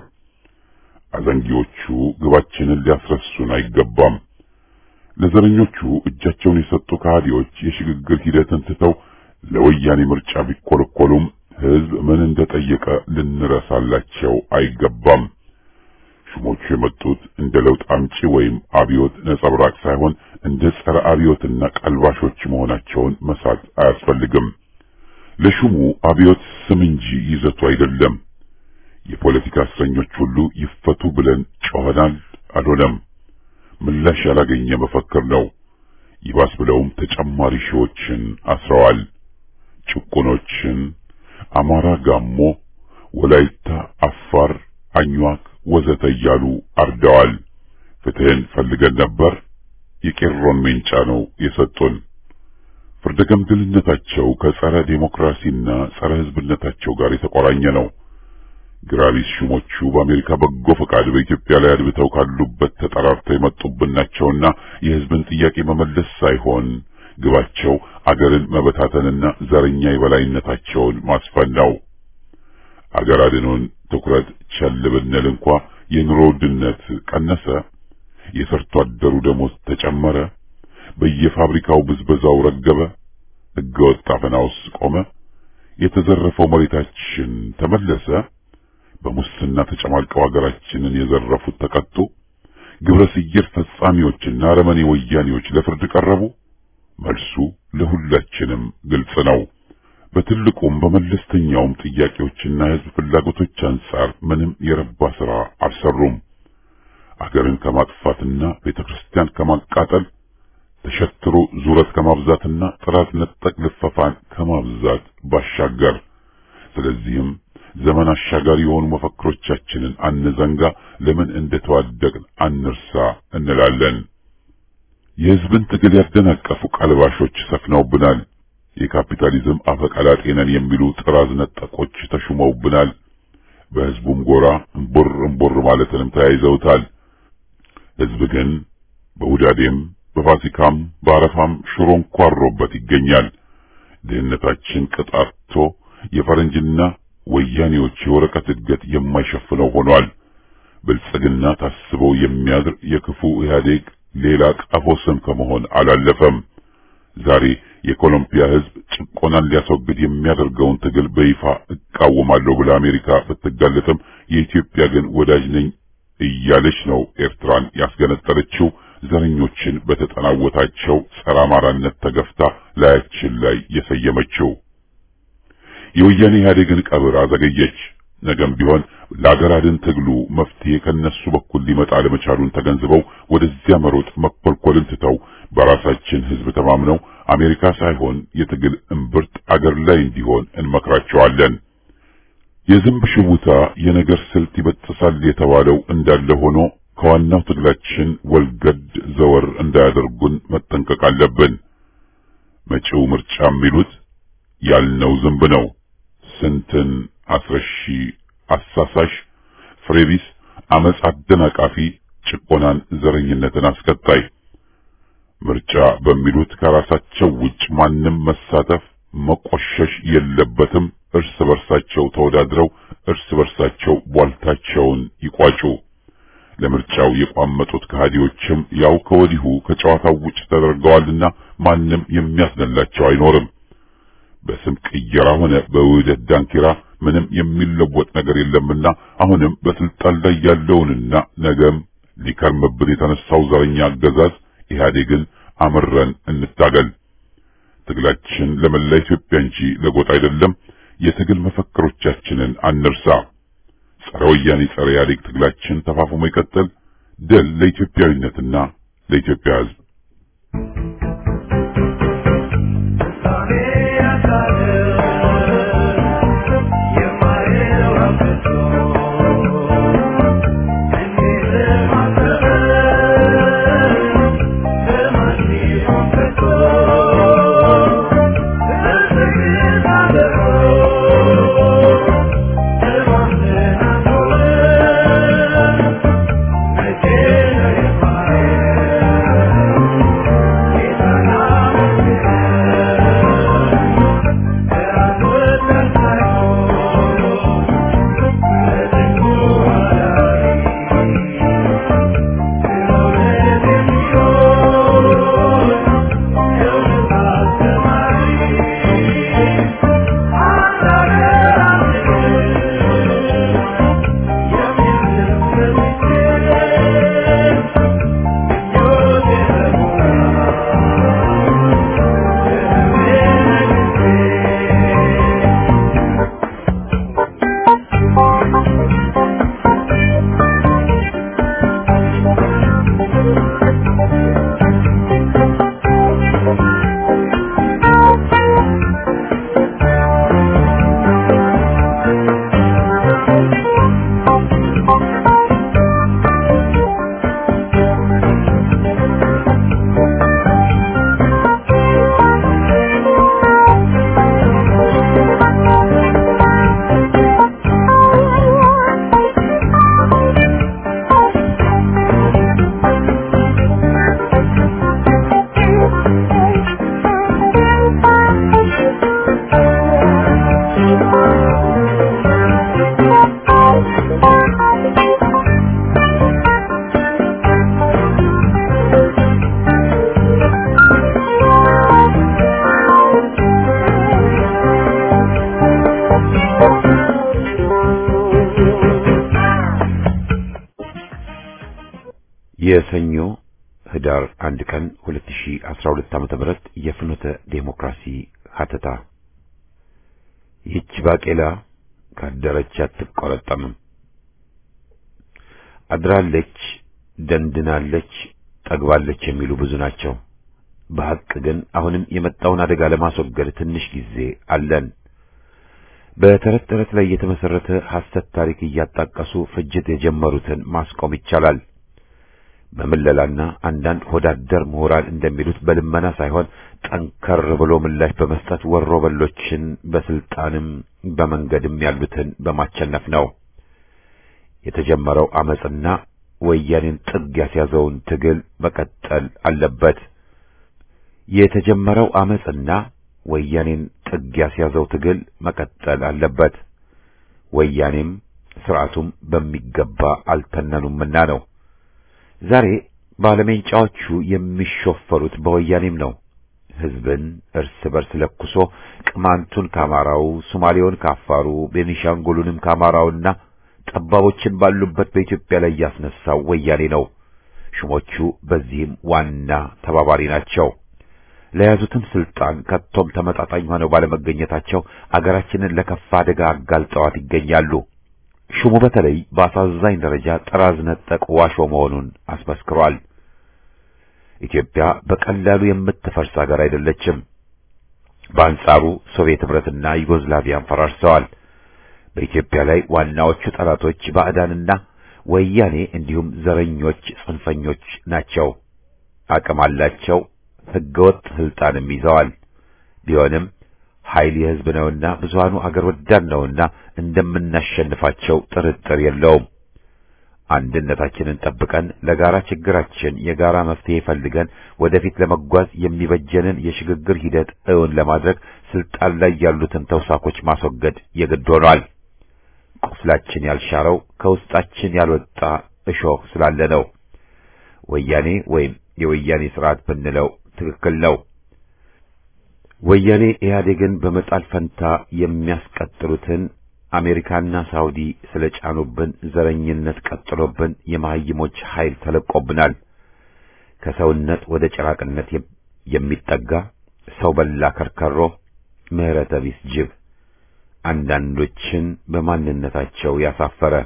አዘንጊዎቹ ግባችንን ሊያስረሱን አይገባም። ለዘረኞቹ እጃቸውን የሰጡ ከሃዲዎች የሽግግር ሂደትን ትተው ለወያኔ ምርጫ ቢኮለኮሉም ህዝብ ምን እንደጠየቀ ልንረሳላቸው አይገባም። ሹሞቹ የመጡት እንደ ለውጥ አምጪ ወይም አብዮት ነጸብራቅ ሳይሆን እንደ ጸረ አብዮትና ቀልባሾች መሆናቸውን መሳት አያስፈልግም። ለሹሙ አብዮት ስም እንጂ ይዘቱ አይደለም። የፖለቲካ እስረኞች ሁሉ ይፈቱ ብለን ጮኸናል፣ አልሆነም። ምላሽ ያላገኘ መፈክር ነው። ይባስ ብለውም ተጨማሪ ሺዎችን አስረዋል። ጭቁኖችን አማራ፣ ጋሞ፣ ወላይታ፣ አፋር፣ አኝዋክ ወዘተ እያሉ አርደዋል። ፍትህን ፈልገን ነበር፣ የቄሮን ሜንጫ ነው የሰጡን። ፍርደ ገምድልነታቸው ከጸረ ዴሞክራሲና ጸረ ህዝብነታቸው ጋር የተቆራኘ ነው። ግራቢስ ሹሞቹ በአሜሪካ በጎ ፈቃድ በኢትዮጵያ ላይ አድብተው ካሉበት ተጠራርተው የመጡብን ናቸውና የህዝብን ጥያቄ መመለስ ሳይሆን ግባቸው አገርን መበታተንና ዘረኛ የበላይነታቸውን ማስፈን ነው። አገር አድኖን ትኩረት ቸል ብንል እንኳ የኑሮ ውድነት ቀነሰ፣ የሰርቶ አደሩ ደሞዝ ተጨመረ፣ በየፋብሪካው ብዝበዛው ረገበ፣ ህገወጥ አፈናውስ ቆመ፣ የተዘረፈው መሬታችን ተመለሰ፣ በሙስና ተጨማልቀው ሀገራችንን የዘረፉት ተቀጡ፣ ግብረ ሰየር ፈጻሚዎችና አረመኔ ወያኔዎች ለፍርድ ቀረቡ። መልሱ ለሁላችንም ግልጽ ነው። በትልቁም በመለስተኛውም ጥያቄዎችና የህዝብ ፍላጎቶች አንጻር ምንም የረባ ስራ አልሰሩም። አገርን ከማጥፋትና ቤተክርስቲያን ከማቃጠል ተሸትሮ ዙረት ከማብዛትና ጥራት ነጠቅ ልፈፋን ከማብዛት ባሻገር ስለዚህም ዘመን አሻጋሪ የሆኑ መፈክሮቻችንን አንዘንጋ፣ ለምን እንደተዋደቅን አንርሳ እንላለን። የሕዝብን ትግል ያደናቀፉ ቀልባሾች ሰፍነውብናል። የካፒታሊዝም አፈቀላጤ ነን የሚሉ ጥራዝ ነጠቆች ተሹመውብናል። በሕዝቡም ጎራ እምቦር እምቦር ማለትንም ተያይዘውታል። ሕዝብ ግን በውዳዴም በፋሲካም በአረፋም ሽሮ እንኳሮበት ይገኛል። ድህነታችን ቅጣቶ የፈረንጅና ወያኔዎች የወረቀት እድገት የማይሸፍነው ሆኗል። ብልጽግና ታስበው የሚያድር የክፉ ኢህአዴግ ሌላ ቀፎ ስም ከመሆን አላለፈም። ዛሬ የኮሎምቢያ ሕዝብ ጭቆናን ሊያስወግድ የሚያደርገውን ትግል በይፋ እቃወማለሁ ብላ አሜሪካ ብትጋለጥም የኢትዮጵያ ግን ወዳጅ ነኝ እያለች ነው ኤርትራን ያስገነጠለችው። ዘረኞችን በተጠናወታቸው ጸረ አማራነት ተገፍታ ላያችን ላይ የሰየመችው የወያኔ ኢህአዴግን ቀብር አዘገየች። ነገም ቢሆን ለአገር አድን ትግሉ መፍትሄ ከነሱ በኩል ሊመጣ ለመቻሉን ተገንዝበው ወደዚያ መሮጥ መኮልኮልን ትተው በራሳችን ሕዝብ ተማምነው አሜሪካ ሳይሆን የትግል እምብርት አገር ላይ እንዲሆን እንመክራቸዋለን። የዝንብ ሽውታ የነገር ስልት ይበጥሳል የተባለው እንዳለ ሆኖ ከዋናው ትግላችን ወልገድ ዘወር እንዳያደርጉን መጠንቀቅ አለብን። መጪው ምርጫ የሚሉት ያልነው ዝንብ ነው። ስንትን አስረሺ፣ አሳሳሽ፣ ፍሬቢስ፣ አመጽ አደናቃፊ፣ ጭቆናን፣ ዘረኝነትን አስከታይ ምርጫ በሚሉት ከራሳቸው ውጭ ማንም መሳተፍ መቆሸሽ የለበትም። እርስ በርሳቸው ተወዳድረው እርስ በርሳቸው ቧልታቸውን ይቋጩ። ለምርጫው የቋመጡት ከሃዲዎችም ያው ከወዲሁ ከጨዋታው ውጭ ተደርገዋልና ማንም የሚያስነላቸው አይኖርም። በስም ቅየራ ሆነ በውህደት ዳንኪራ ምንም የሚለወጥ ነገር የለምና አሁንም በስልጣን ላይ ያለውንና ነገም ሊከርምብን የተነሳው ዘረኛ አገዛዝ ኢህአዴግን አምረን እንታገል። ትግላችን ለመላ ኢትዮጵያ እንጂ ለጎጥ አይደለም። የትግል መፈክሮቻችንን አንርሳ። ጸረ ወያኔ ጸረ ኢህአዴግ ትግላችን ተፋፍሞ ይቀጥል። ድል ለኢትዮጵያዊነትና ለኢትዮጵያ ሕዝብ። የሰኞ ህዳር አንድ ቀን 2012 ዓመተ ምህረት የፍኖተ ዴሞክራሲ ሀተታ ይህች ባቄላ ካደረች አትቆረጠምም። አድራለች፣ ደንድናለች፣ ጠግባለች የሚሉ ብዙ ናቸው። በሐቅ ግን አሁንም የመጣውን አደጋ ለማስወገድ ትንሽ ጊዜ አለን። በተረት ተረት ላይ የተመሰረተ ሐሰት ታሪክ እያጣቀሱ ፍጅት የጀመሩትን ማስቆም ይቻላል። በምለላና አንዳንድ ሆዳደር ምሁራን እንደሚሉት በልመና ሳይሆን ጠንከር ብሎ ምላሽ በመስጠት ወሮ በሎችን በስልጣንም በመንገድም ያሉትን በማቸነፍ ነው። የተጀመረው አመጽና ወያኔን ጥግ ያስያዘውን ትግል መቀጠል አለበት። የተጀመረው አመጽና ወያኔን ጥግ ያስያዘው ትግል መቀጠል አለበት። ወያኔም ስርዓቱም በሚገባ አልተነኑምና ነው። ዛሬ ባለሜንጫዎቹ የሚሾፈሩት በወያኔም ነው። ህዝብን እርስ በርስ ለኩሶ ቅማንቱን ከአማራው፣ ሶማሌውን ከአፋሩ፣ ቤኒሻንጉሉንም ከአማራውና ጠባቦችን ባሉበት በኢትዮጵያ ላይ ያስነሳው ወያኔ ነው። ሹሞቹ በዚህም ዋና ተባባሪ ናቸው። ለያዙትም ስልጣን ከቶም ተመጣጣኝ ሆነው ባለመገኘታቸው አገራችንን ለከፋ አደጋ አጋልጠዋት ይገኛሉ። ሹሙ በተለይ በአሳዛኝ ደረጃ ጥራዝ ነጠቅ ዋሾ መሆኑን አስመስክሯል። ኢትዮጵያ በቀላሉ የምትፈርስ ሀገር አይደለችም። በአንጻሩ ሶቪየት ህብረትና ዩጎዝላቪያን ፈራርሰዋል። በኢትዮጵያ ላይ ዋናዎቹ ጠላቶች ባዕዳንና ወያኔ እንዲሁም ዘረኞች፣ ጽንፈኞች ናቸው። አቅም አላቸው። ህገወጥ ስልጣንም ይዘዋል። ቢሆንም ኃይል የህዝብ ነውና ብዙሃኑ አገር ወዳድ ነውና እንደምናሸንፋቸው ጥርጥር የለውም። አንድነታችንን ጠብቀን ለጋራ ችግራችን የጋራ መፍትሄ ፈልገን ወደፊት ለመጓዝ የሚበጀንን የሽግግር ሂደት እውን ለማድረግ ስልጣን ላይ ያሉትን ተውሳኮች ማስወገድ የግድ ሆኗል። ቁስላችን ያልሻረው ከውስጣችን ያልወጣ እሾህ ስላለ ነው። ወያኔ ወይም የወያኔ ስርዓት ብንለው ትክክል ነው። ወያኔ ኢህአዴግን በመጣል ፈንታ የሚያስቀጥሉትን አሜሪካና ሳውዲ ስለጫኑብን ዘረኝነት ቀጥሎብን የመሀይሞች ኃይል ተለቆብናል። ከሰውነት ወደ ጭራቅነት የሚጠጋ ሰው በላ ከርከሮ፣ ምህረተ ቢስ ጅብ፣ አንዳንዶችን በማንነታቸው ያሳፈረ።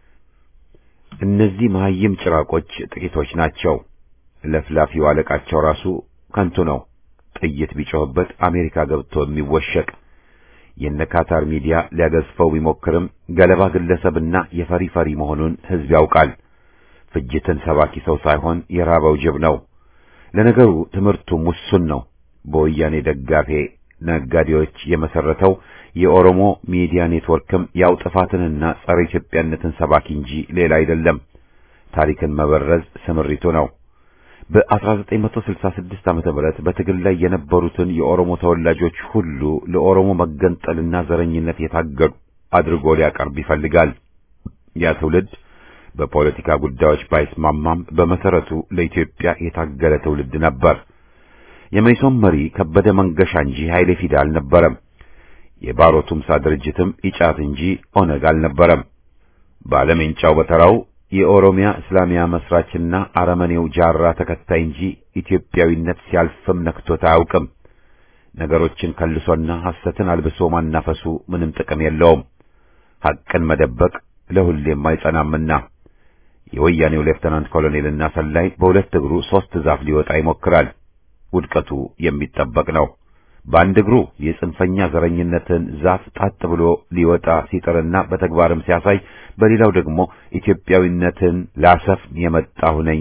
እነዚህ መሀይም ጭራቆች ጥቂቶች ናቸው። ለፍላፊው አለቃቸው ራሱ ከንቱ ነው። ጥይት ቢጮህበት አሜሪካ ገብቶ የሚወሸቅ የነ ካታር ሚዲያ ሊያገዝፈው ቢሞክርም ገለባ ግለሰብና የፈሪ ፈሪ መሆኑን ሕዝብ ያውቃል። ፍጅትን ሰባኪ ሰው ሳይሆን የራበው ጅብ ነው። ለነገሩ ትምህርቱ ሙሱን ነው። በወያኔ ደጋፊ ነጋዴዎች የመሰረተው የኦሮሞ ሚዲያ ኔትወርክም ያው ጥፋትንና ጸረ ኢትዮጵያነትን ሰባኪ እንጂ ሌላ አይደለም። ታሪክን መበረዝ ስምሪቱ ነው። በ1966 ዓመተ ምህረት በትግል ላይ የነበሩትን የኦሮሞ ተወላጆች ሁሉ ለኦሮሞ መገንጠልና ዘረኝነት የታገዱ አድርጎ ሊያቀርብ ይፈልጋል። ያ ትውልድ በፖለቲካ ጉዳዮች ባይስማማም በመሰረቱ ለኢትዮጵያ የታገለ ትውልድ ነበር። የመይሶን መሪ ከበደ መንገሻ እንጂ ኃይሌ ፊዳ አልነበረም። የባሮ ቱምሳ ድርጅትም ኢጫት እንጂ ኦነግ አልነበረም። ባለሜንጫው በተራው የኦሮሚያ እስላሚያ መስራችና አረመኔው ጃራ ተከታይ እንጂ ኢትዮጵያዊነት ሲያልፍም ነክቶት አያውቅም። ነገሮችን ከልሶና ሐሰትን አልብሶ ማናፈሱ ምንም ጥቅም የለውም። ሐቅን መደበቅ ለሁሌም አይጸናምና የወያኔው ሌፍተናንት ኮሎኔልና ሰላይ በሁለት እግሩ ሦስት ዛፍ ሊወጣ ይሞክራል። ውድቀቱ የሚጠበቅ ነው። በአንድ እግሩ የጽንፈኛ ዘረኝነትን ዛፍ ጣጥ ብሎ ሊወጣ ሲጥርና በተግባርም ሲያሳይ፣ በሌላው ደግሞ ኢትዮጵያዊነትን ላሰፍን የመጣሁ ነኝ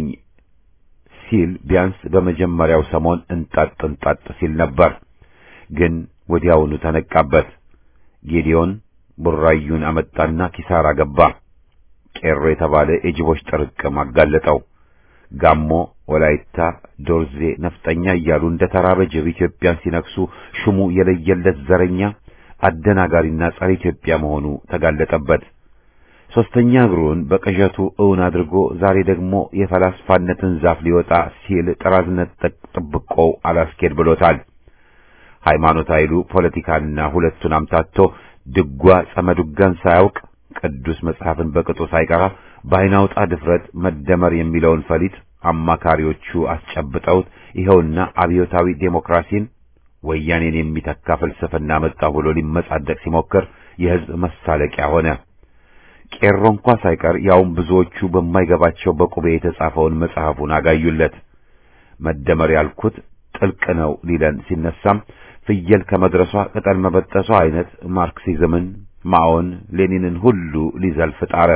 ሲል ቢያንስ በመጀመሪያው ሰሞን እንጣጥ እንጣጥ ሲል ነበር። ግን ወዲያውኑ ተነቃበት። ጌዲዮን ቡራዩን አመጣና ኪሳራ ገባ። ቄሮ የተባለ የጅቦች ጥርቅም አጋለጠው። ጋሞ፣ ወላይታ፣ ዶርዜ ነፍጠኛ እያሉ እንደ ተራበ ጅብ ኢትዮጵያን ሲነክሱ ሹሙ የለየለት ዘረኛ አደናጋሪና ጸረ ኢትዮጵያ መሆኑ ተጋለጠበት። ሶስተኛ እግሩን በቅዠቱ እውን አድርጎ ዛሬ ደግሞ የፈላስፋነትን ዛፍ ሊወጣ ሲል ጥራዝነት ጥብቆው አላስኬድ ብሎታል። ሃይማኖት ኃይሉ ፖለቲካና ሁለቱን አምታቶ ድጓ ጸመዱጋን ሳያውቅ ቅዱስ መጽሐፍን በቅጡ ሳይቀራ በአይናውጣ ድፍረት መደመር የሚለውን ፈሊጥ አማካሪዎቹ አስጨብጠውት ይኸውና አብዮታዊ ዴሞክራሲን ወያኔን የሚተካ ፍልስፍና መጣሁ ብሎ ሊመጻደቅ ሲሞክር የሕዝብ መሳለቂያ ሆነ። ቄሮ እንኳ ሳይቀር ያውም ብዙዎቹ በማይገባቸው በቁቤ የተጻፈውን መጽሐፉን አጋዩለት። መደመር ያልኩት ጥልቅ ነው ሊለን ሲነሳም ፍየል ከመድረሷ ቅጠል መበጠሷ አይነት ማርክሲዝምን፣ ማኦን፣ ሌኒንን ሁሉ ሊዘልፍ ጣረ።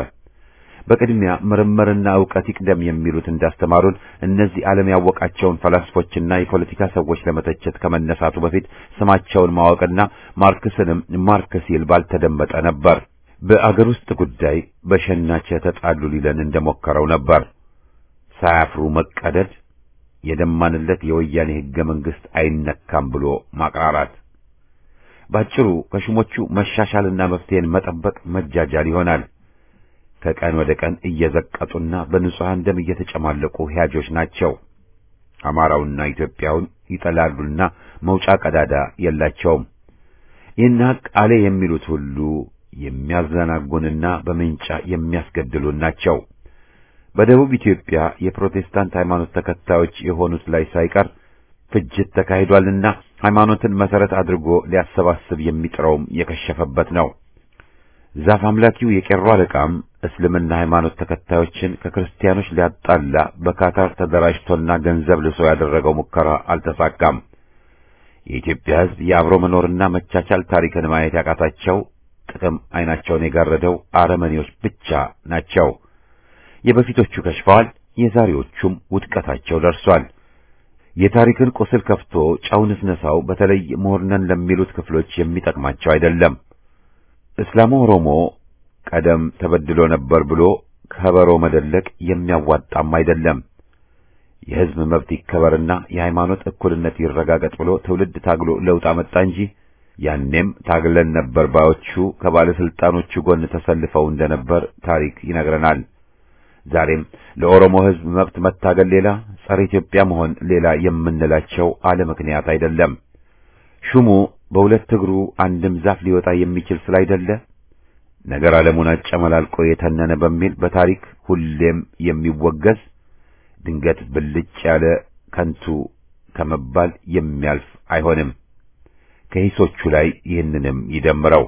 በቅድሚያ ምርምርና ዕውቀት ይቅደም የሚሉት እንዳስተማሩን እነዚህ ዓለም ያወቃቸውን ፈላስፎችና የፖለቲካ ሰዎች ለመተቸት ከመነሳቱ በፊት ስማቸውን ማወቅና ማርክስንም ማርክ ሲል ባልተደመጠ ነበር። በአገር ውስጥ ጉዳይ በሸናቸ ተጣሉ ሊለን እንደሞከረው ነበር። ሳያፍሩ መቀደድ፣ የደማንለት የወያኔ ሕገ መንግሥት አይነካም ብሎ ማቅራራት፣ ባጭሩ ከሹሞቹ መሻሻልና መፍትሄን መጠበቅ መጃጃል ይሆናል። ከቀን ወደ ቀን እየዘቀጡና በንጹሐን ደም እየተጨማለቁ ሕያጆች ናቸው። አማራውና ኢትዮጵያውን ይጠላሉና መውጫ ቀዳዳ የላቸውም። ይህን ሐቅ አለ የሚሉት ሁሉ የሚያዘናጉንና በምንጫ የሚያስገድሉን ናቸው። በደቡብ ኢትዮጵያ የፕሮቴስታንት ሃይማኖት ተከታዮች የሆኑት ላይ ሳይቀር ፍጅት ተካሂዷልና ሃይማኖትን መሰረት አድርጎ ሊያሰባስብ የሚጥረውም የከሸፈበት ነው። ዛፍ አምላኪው የቄሮ አለቃም እስልምና ሃይማኖት ተከታዮችን ከክርስቲያኖች ሊያጣላ በካታር ተደራጅቶና ገንዘብ ልሶ ያደረገው ሙከራ አልተሳካም። የኢትዮጵያ ሕዝብ የአብሮ መኖርና መቻቻል ታሪክን ማየት ያቃታቸው ጥቅም ዓይናቸውን የጋረደው አረመኔዎች ብቻ ናቸው። የበፊቶቹ ከሽፈዋል፣ የዛሬዎቹም ውድቀታቸው ደርሷል። የታሪክን ቁስል ከፍቶ ጨው ንስነሳው በተለይ ምሁርነን ለሚሉት ክፍሎች የሚጠቅማቸው አይደለም። እስላሙ ኦሮሞ ቀደም ተበድሎ ነበር ብሎ ከበሮ መደለቅ የሚያዋጣም አይደለም። የሕዝብ መብት ይከበርና የሃይማኖት እኩልነት ይረጋገጥ ብሎ ትውልድ ታግሎ ለውጥ አመጣ እንጂ ያኔም ታግለን ነበር ባዮቹ ከባለስልጣኖቹ ጎን ተሰልፈው እንደነበር ታሪክ ይነግረናል። ዛሬም ለኦሮሞ ሕዝብ መብት መታገል ሌላ፣ ጸረ ኢትዮጵያ መሆን ሌላ የምንላቸው አለ ምክንያት አይደለም። ሹሙ በሁለት እግሩ አንድም ዛፍ ሊወጣ የሚችል ስላይደለ ነገር ዓለሙን አጨመላልቆ የተነነ በሚል በታሪክ ሁሌም የሚወገዝ ድንገት ብልጭ ያለ ከንቱ ከመባል የሚያልፍ አይሆንም። ከሂሶቹ ላይ ይህንንም ይደምረው።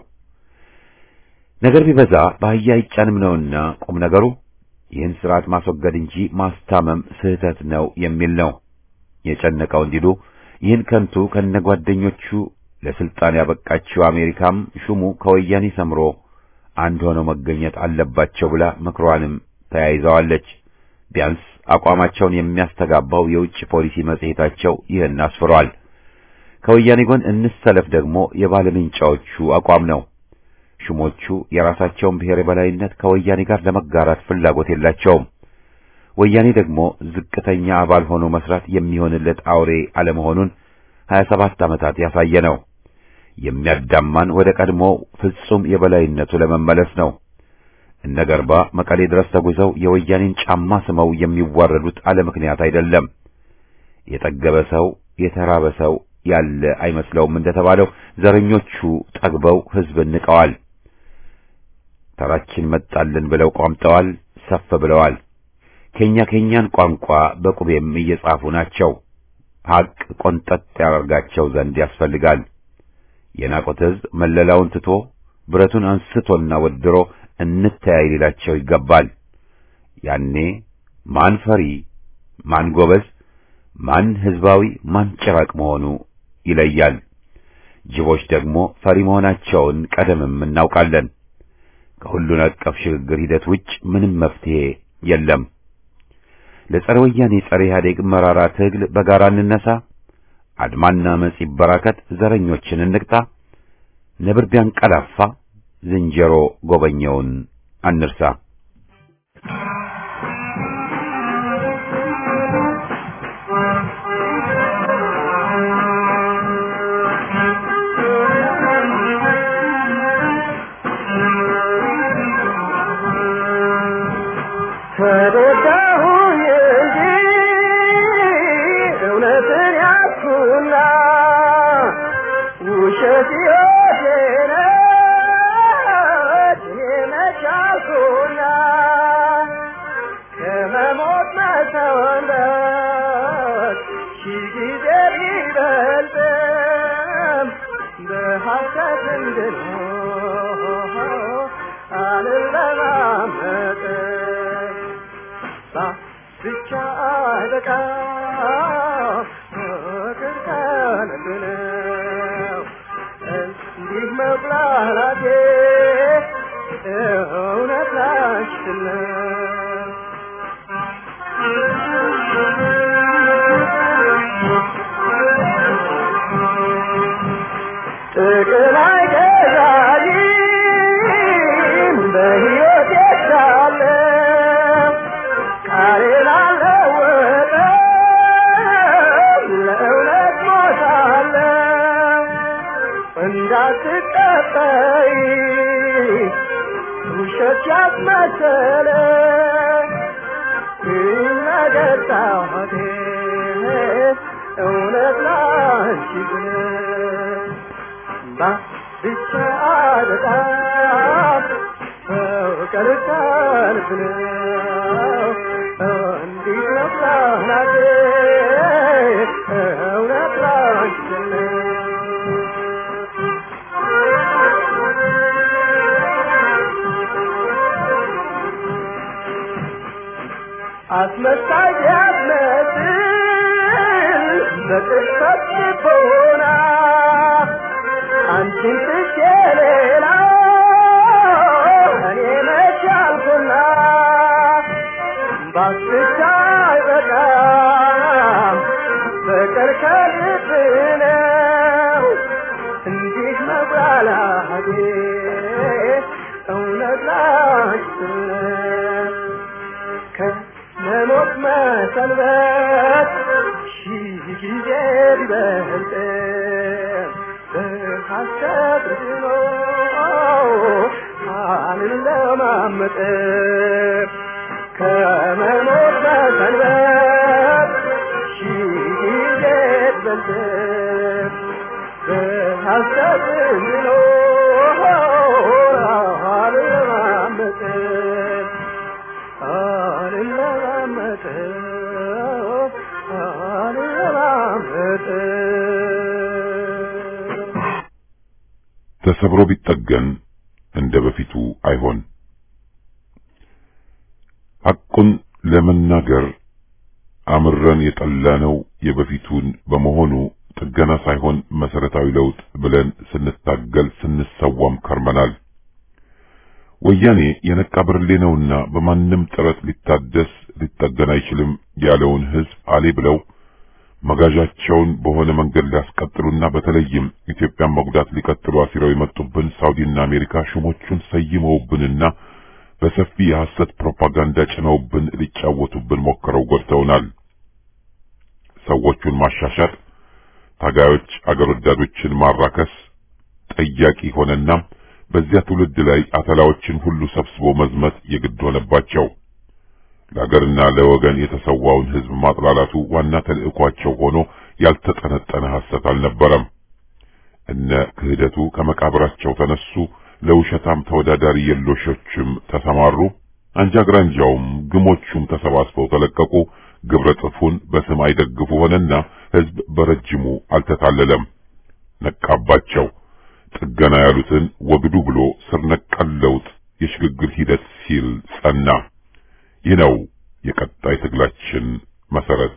ነገር ቢበዛ በአህያ አይጫንም ነውና ቁም ነገሩ ይህን ስርዓት ማስወገድ እንጂ ማስታመም ስህተት ነው የሚል ነው። የጨነቀው እንዲሉ ይህን ከንቱ ከነጓደኞቹ ለስልጣን ያበቃችው አሜሪካም ሹሙ ከወያኔ ሰምሮ አንድ ሆነው መገኘት አለባቸው ብላ ምክሯንም ተያይዘዋለች። ቢያንስ አቋማቸውን የሚያስተጋባው የውጭ ፖሊሲ መጽሔታቸው ይህን አስፍሯል። ከወያኔ ጎን እንሰለፍ ደግሞ የባለምንጫዎቹ አቋም ነው። ሹሞቹ የራሳቸውን ብሔር የበላይነት ከወያኔ ጋር ለመጋራት ፍላጎት የላቸውም። ወያኔ ደግሞ ዝቅተኛ አባል ሆኖ መስራት የሚሆንለት አውሬ አለመሆኑን 27 ዓመታት ያሳየ ነው። የሚያዳማን ወደ ቀድሞ ፍጹም የበላይነቱ ለመመለስ ነው። እነ ገርባ መቀሌ ድረስ ተጉዘው የወያኔን ጫማ ስመው የሚዋረዱት አለ ምክንያት አይደለም። የጠገበ ሰው የተራበ ሰው ያለ አይመስለውም እንደተባለው ዘረኞቹ ጠግበው ሕዝብን ንቀዋል። ተራችን መጣልን ብለው ቋምጠዋል፣ ሰፍ ብለዋል። ከኛ ከኛን ቋንቋ በቁቤም እየጻፉ ናቸው። ሐቅ ቆንጠጥ ያደርጋቸው ዘንድ ያስፈልጋል። የናቆት ሕዝብ መለላውን ትቶ ብረቱን አንስቶና ወድሮ እንተያይ ሊላቸው ይገባል። ያኔ ማን ፈሪ፣ ማን ጎበዝ፣ ማን ሕዝባዊ፣ ማን ጭራቅ መሆኑ ይለያል። ጅቦች ደግሞ ፈሪ መሆናቸውን ቀደምም እናውቃለን። ከሁሉን አቀፍ ሽግግር ሂደት ውጭ ምንም መፍትሄ የለም። ለጸረ ወያኔ ጸረ ኢህአዴግ መራራ ትግል በጋራ እንነሳ። አድማና መጽ ይበራከት። ዘረኞችን እንቅጣ። ነብር ቢያንቀላፋ ዝንጀሮ ጎበኘውን አንርሳ። ተረዳሁኝ እንጂ እውነትን ያዝኩና ውሸት ሕይወቴ ነች እኔ መች አልኩና ከመሞት መሰወንበት ሺህ ጊዜ ቢበልጥም በሐሰት እንድኖር አልለማመጥም ብቻ አይበቃ እንዳትቀበይ ውሸት ያስመሰለ ነገር ጣቴ እውነት ላንቺ ብለህ ብቻ በጣም ፍቅር ሰልፍ ነው እንዲህ ነው ፕላናቴ እውነት ላንቺ አስመሳይ ያስመስል በቅጽበት ልቦና አንቺን ትቼ ሌላ እኔ መች አልኩና ባስቻ አይበቃም ፍቅር ከልብ ነው እንዲህ መብላላቴ እውነት ላንቺ ነው ከመሞት መሰንበት ሺህ ጊዜ ቢበልጥ በሐሰት ድኖ አልለማመጥ ከመሞት መሰንበት ሺህ ጊዜ ቢበልጥ በሐሰት ድኖ አልለማመጥ አልለማመጥ አልለማመጥ ተሰብሮ ቢጠገን እንደ በፊቱ አይሆን። ሐቁን ለመናገር አምረን የጠላነው የበፊቱን በመሆኑ ጥገና ሳይሆን መሰረታዊ ለውጥ ብለን ስንታገል ስንሰዋም ከርመናል። ወያኔ የነቃ ብርሌ ነውና በማንም ጥረት ሊታደስ ሊጠገን አይችልም ያለውን ሕዝብ አሌ ብለው መጋዣቸውን በሆነ መንገድ ሊያስቀጥሉና በተለይም ኢትዮጵያን መጉዳት ሊቀጥሉ አሲረው የመጡብን ሳውዲና አሜሪካ ሹሞቹን ሰይመውብንና በሰፊ የሐሰት ፕሮፓጋንዳ ጭነውብን ሊጫወቱብን ሞክረው ጎድተውናል። ሰዎቹን ማሻሻጥ፣ ታጋዮች አገር ወዳዶችን ማራከስ ጠያቂ ሆነና በዚያ ትውልድ ላይ አተላዎችን ሁሉ ሰብስቦ መዝመት የግድ ሆነባቸው። ለአገርና ለወገን የተሰዋውን ሕዝብ ማጥላላቱ ዋና ተልዕኳቸው ሆኖ ያልተጠነጠነ ሐሰት አልነበረም። እነ ክህደቱ ከመቃብራቸው ተነሱ፣ ለውሸታም ተወዳዳሪ የሎሾችም ተሰማሩ። አንጃ ግራንጃውም ግሞቹም ተሰባስበው ተለቀቁ። ግብረ ጥፉን በስም አይደግፉ ሆነና ሕዝብ በረጅሙ አልተታለለም፣ ነቃባቸው። ጥገና ያሉትን ወግዱ ብሎ ስር ነቀል ለውጥ የሽግግር ሂደት ሲል ጸና። ይህ ነው የቀጣይ ትግላችን መሰረት።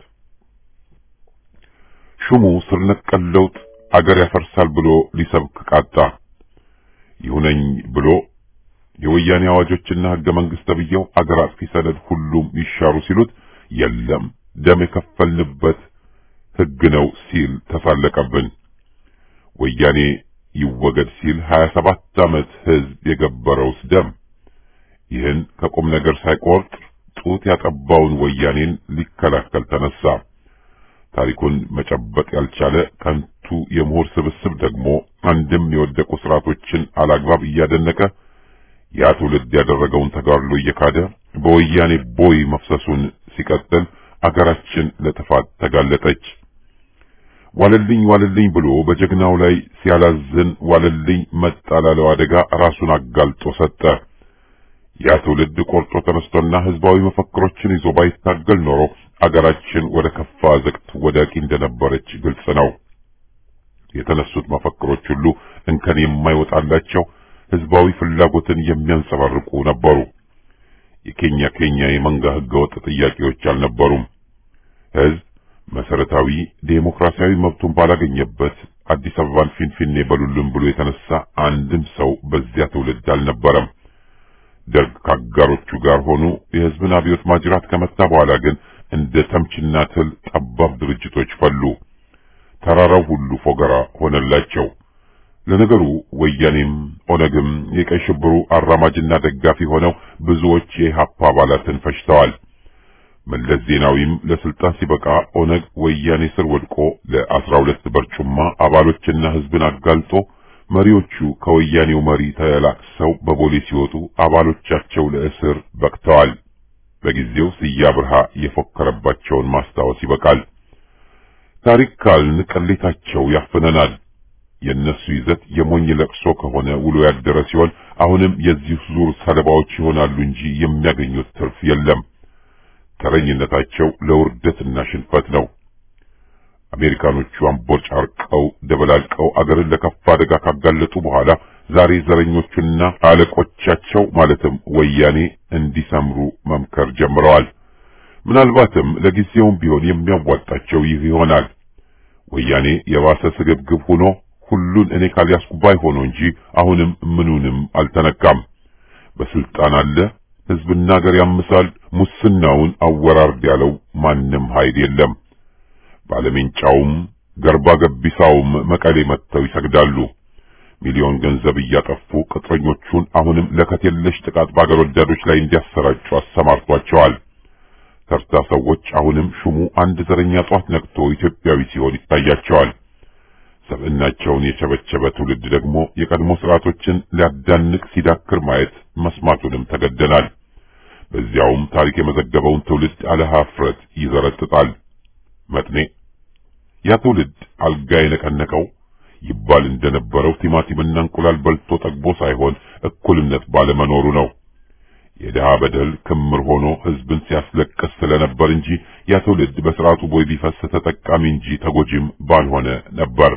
ሹሙ ስር ነቀል ለውጥ አገር ያፈርሳል ብሎ ሊሰብክ ቃጣ። ይሁነኝ ብሎ የወያኔ አዋጆችና ሕገ መንግሥት ተብዬው አገር አጥፊ ሰነድ ሁሉም ይሻሩ ሲሉት የለም ደም የከፈልንበት ሕግ ነው ሲል ተሳለቀብን። ወያኔ ይወገድ ሲል 27 ዓመት ሕዝብ የገበረውስ ደም ይህን ከቁም ነገር ሳይቆርጥ ጡት ያጠባውን ወያኔን ሊከላከል ተነሳ። ታሪኩን መጨበጥ ያልቻለ ከንቱ የምሁር ስብስብ ደግሞ አንድም የወደቁ ስርዓቶችን አላግባብ እያደነቀ ያ ትውልድ ያደረገውን ተጋድሎ እየካደ በወያኔ ቦይ መፍሰሱን ሲቀጥል አገራችን ለጥፋት ተጋለጠች። ዋለልኝ ዋለልኝ ብሎ በጀግናው ላይ ሲያላዝን ዋለልኝ መጣ ላለው አደጋ ራሱን አጋልጦ ሰጠ። ያ ትውልድ ቆርጦ ተነስቶና ህዝባዊ መፈክሮችን ይዞ ባይታገል ኖሮ አገራችን ወደ ከፋ ዘቅት ወዳቂ እንደነበረች ግልጽ ነው። የተነሱት መፈክሮች ሁሉ እንከን የማይወጣላቸው ህዝባዊ ፍላጎትን የሚያንጸባርቁ ነበሩ። የኬኛ ኬኛ የመንጋ ህገወጥ ጥያቄዎች አልነበሩም። ህዝብ መሰረታዊ ዴሞክራሲያዊ መብቱን ባላገኘበት አዲስ አበባን ፊንፊኔ በሉልን ብሎ የተነሳ አንድም ሰው በዚያ ትውልድ አልነበረም። ደርግ ከአጋሮቹ ጋር ሆኑ የህዝብን አብዮት ማጅራት ከመታ በኋላ ግን እንደ ተምችና ትል ጠባብ ድርጅቶች ፈሉ። ተራራው ሁሉ ፎገራ ሆነላቸው። ለነገሩ ወያኔም ኦነግም የቀይ ሽብሩ አራማጅና ደጋፊ ሆነው ብዙዎች የኢህአፓ አባላትን ፈጅተዋል። መለስ ዜናዊም ለስልጣን ሲበቃ ኦነግ ወያኔ ስር ወድቆ ለአስራ ሁለት በርጩማ አባሎችና ህዝብን አጋልጦ መሪዎቹ ከወያኔው መሪ ተላቅሰው በቦሌ ሲወጡ አባሎቻቸው ለእስር በቅተዋል። በጊዜው ስያ ብርሃ የፎከረባቸውን ማስታወስ ይበቃል። ታሪክ ካልን ቅሌታቸው ያፍነናል። የእነሱ ይዘት የሞኝ ለቅሶ ከሆነ ውሎ ያደረ ሲሆን አሁንም የዚህ ዙር ሰለባዎች ይሆናሉ እንጂ የሚያገኙት ትርፍ የለም። ተረኝነታቸው ለውርደትና ሽንፈት ነው። አሜሪካኖቹ አምቦጫርቀው ደበላልቀው አገርን ለከፋ አደጋ ካጋለጡ በኋላ ዛሬ ዘረኞቹና አለቆቻቸው ማለትም ወያኔ እንዲሰምሩ መምከር ጀምረዋል። ምናልባትም ለጊዜውም ቢሆን የሚያዋጣቸው ይህ ይሆናል። ወያኔ የባሰ ስግብግብ ሆኖ ሁሉን እኔ ካልያዝኩ ባይ ሆኖ እንጂ አሁንም ምኑንም አልተነካም። በስልጣን አለ፣ ህዝብና ሀገር ያምሳል፣ ሙስናውን አወራርድ ያለው ማንም ኃይል የለም። ባለሜንጫውም ገርባ ገቢሳውም መቀሌ መጥተው ይሰግዳሉ። ሚሊዮን ገንዘብ እያጠፉ ቅጥረኞቹን አሁንም ለከት የለሽ ጥቃት በአገር ወዳዶች ላይ እንዲያሰራጩ አሰማርቷቸዋል። ተርታ ሰዎች አሁንም ሹሙ አንድ ዘረኛ ጧት ነቅቶ ኢትዮጵያዊ ሲሆን ይታያቸዋል። ሰብዕናቸውን የቸበቸበ ትውልድ ደግሞ የቀድሞ ስርዓቶችን ሊያዳንቅ ሲዳክር ማየት መስማቱንም ተገደናል። በዚያውም ታሪክ የመዘገበውን ትውልድ አለ ኀፍረት ይዘረጥጣል። መጥኔ ያ ትውልድ አልጋ የነቀነቀው ይባል እንደነበረው ቲማቲምና እንቁላል በልቶ ጠግቦ ሳይሆን እኩልነት ባለመኖሩ ነው። የድሃ በደል ክምር ሆኖ ህዝብን ሲያስለቅስ ስለነበር እንጂ ያ ትውልድ በስርዓቱ ቦይ ቢፈስ ተጠቃሚ እንጂ ተጎጂም ባልሆነ ነበር።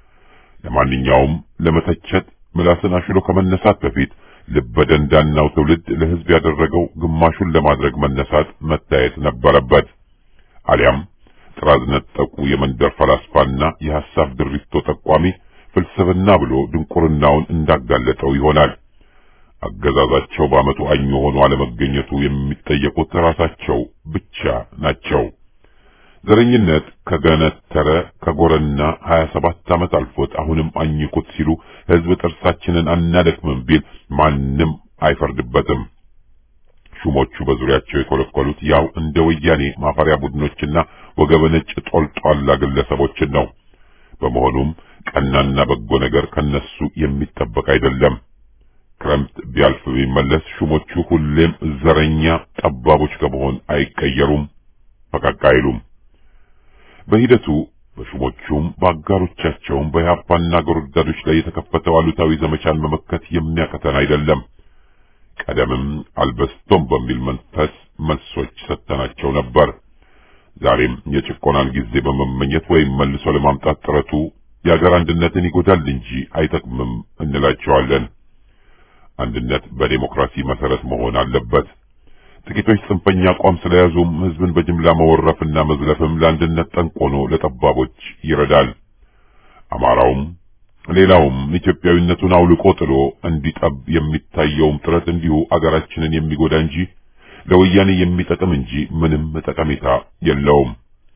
ለማንኛውም ለመተቸት ምላስን አሽሎ ከመነሳት በፊት ልበደንዳናው ትውልድ ለህዝብ ያደረገው ግማሹን ለማድረግ መነሳት መታየት ነበረበት። አሊያም ጥራዝ ነጠቁ የመንደር ፈላስፋና የሐሳብ ድሪቶ ጠቋሚ ፍልስፍና ብሎ ድንቁርናውን እንዳጋለጠው ይሆናል። አገዛዛቸው በዓመቱ አኞ ሆኖ አለመገኘቱ የሚጠየቁት ራሳቸው ብቻ ናቸው። ዘረኝነት ከገነተረ ከጎረና 27 ዓመት አልፎት አሁንም አኝኩት ሲሉ ህዝብ ጥርሳችንን አናደክምም ቢል ማንም አይፈርድበትም። ሹሞቹ በዙሪያቸው የኮለኮሉት ያው እንደ ወያኔ ማፈሪያ ቡድኖችና ወገበ ነጭ ጦልጧላ ግለሰቦችን ነው። በመሆኑም ቀናና በጎ ነገር ከነሱ የሚጠበቅ አይደለም። ክረምት ቢያልፍ ቢመለስ ሹሞቹ ሁሌም ዘረኛ ጠባቦች ከመሆን አይቀየሩም፣ ፈቀቅ አይሉም። በሂደቱ በሹሞቹም በአጋሮቻቸውም በኢህአፓና አገር ወዳዶች ላይ የተከፈተው አሉታዊ ዘመቻን መመከት የሚያቀተን አይደለም። ቀደምም አልበስቶም በሚል መንፈስ መልሶች ሰጥተናቸው ነበር። ዛሬም የጭቆናን ጊዜ በመመኘት ወይም መልሶ ለማምጣት ጥረቱ የአገር አንድነትን ይጎዳል እንጂ አይጠቅምም እንላቸዋለን። አንድነት በዴሞክራሲ መሰረት መሆን አለበት። ጥቂቶች ጽንፈኛ አቋም ስለያዙም ህዝብን በጅምላ መወረፍና መዝለፍም ለአንድነት ጠንቅ ሆኖ ለጠባቦች ይረዳል። አማራውም ሌላውም ኢትዮጵያዊነቱን አውልቆ ጥሎ እንዲጠብ የሚታየውም ጥረት እንዲሁ አገራችንን የሚጎዳ እንጂ ለወያኔ የሚጠቅም እንጂ ምንም ጠቀሜታ የለውም።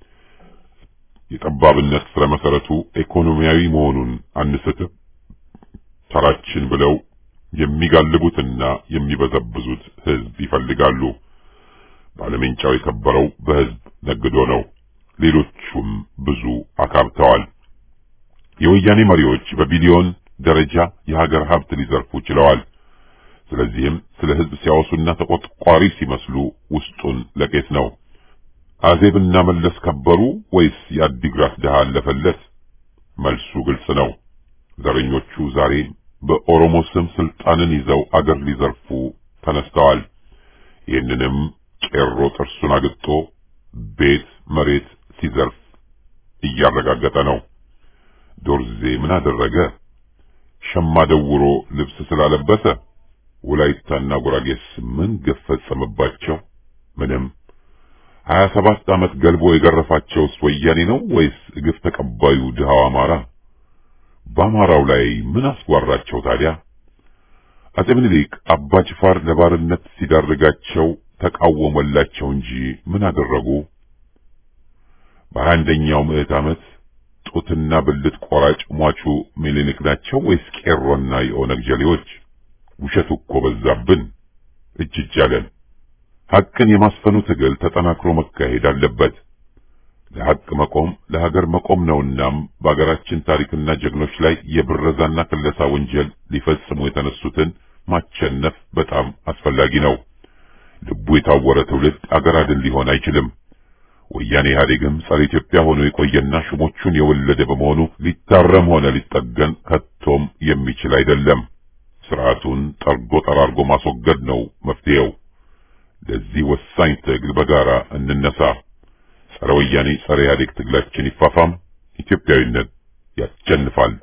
የጠባብነት ስረ መሰረቱ ኢኮኖሚያዊ መሆኑን አንስትም። ተራችን ብለው የሚጋልቡትና የሚበዘብዙት ህዝብ ይፈልጋሉ። ባለሜንጫው የከበረው በህዝብ ነግዶ ነው። ሌሎቹም ብዙ አካብተዋል። የወያኔ መሪዎች በቢሊዮን ደረጃ የሀገር ሀብት ሊዘርፉ ችለዋል። ስለዚህም ስለ ህዝብ ሲያወሱና ተቆጥቋሪ ሲመስሉ ውስጡን ለቄስ ነው። አዜብና መለስ ከበሩ ወይስ የአዲግራት ድሃ አለፈለት? መልሱ ግልጽ ነው። ዘረኞቹ ዛሬ በኦሮሞ ስም ስልጣንን ይዘው አገር ሊዘርፉ ተነስተዋል። ይህንንም ቄሮ ጥርሱን አግጦ ቤት መሬት ሲዘርፍ እያረጋገጠ ነው። ዶርዜ ምን አደረገ? ሸማ ደውሮ ልብስ ስላለበሰ ወላይታና ጉራጌስ ምን ግፍ ፈጸመባቸው? ምንም። ሀያ ሰባት ዓመት ገልቦ የገረፋቸውስ ወያኔ ነው ወይስ ግፍ ተቀባዩ ድሃው አማራ? በአማራው ላይ ምን አስጓራቸው ታዲያ? አጼ ምኒልክ አባ ጅፋር ለባርነት ሲዳርጋቸው ተቃወመላቸው እንጂ ምን አደረጉ? በሀያ አንደኛው ምዕት ዓመት ጡትና ብልት ቆራጭ ሟቹ ምኒልክ ናቸው ወይስ ቄሮና የኦነግ ጀሌዎች? ውሸቱ እኮ በዛብን፣ እጅ እጅ አለን። ሐቅን የማስፈኑ ትግል ተጠናክሮ መካሄድ አለበት። ለሐቅ መቆም ለሀገር መቆም ነውናም በሀገራችን ታሪክና ጀግኖች ላይ የብረዛና ክለሳ ወንጀል ሊፈጽሙ የተነሱትን ማቸነፍ በጣም አስፈላጊ ነው። ልቡ የታወረ ትውልድ አገር አድን ሊሆን አይችልም። ወያኔ ኢህአዴግም ጸረ ኢትዮጵያ ሆኖ የቆየና ሹሞቹን የወለደ በመሆኑ ሊታረም ሆነ ሊጠገን ከቶም የሚችል አይደለም። ስርዓቱን ጠርጎ ጠራርጎ ማስወገድ ነው መፍትሄው። ለዚህ ወሳኝ ትግል በጋራ እንነሳ። ጸረ ወያኔ ጸረ ኢህአዴግ ትግላችን ይፋፋም። ኢትዮጵያዊነት ያሸንፋል።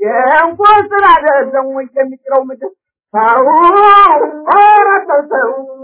የእንኳን ስራ አይደለም ወይ የሚጥለው ምድር ሰው ኧረ ሰው ሰው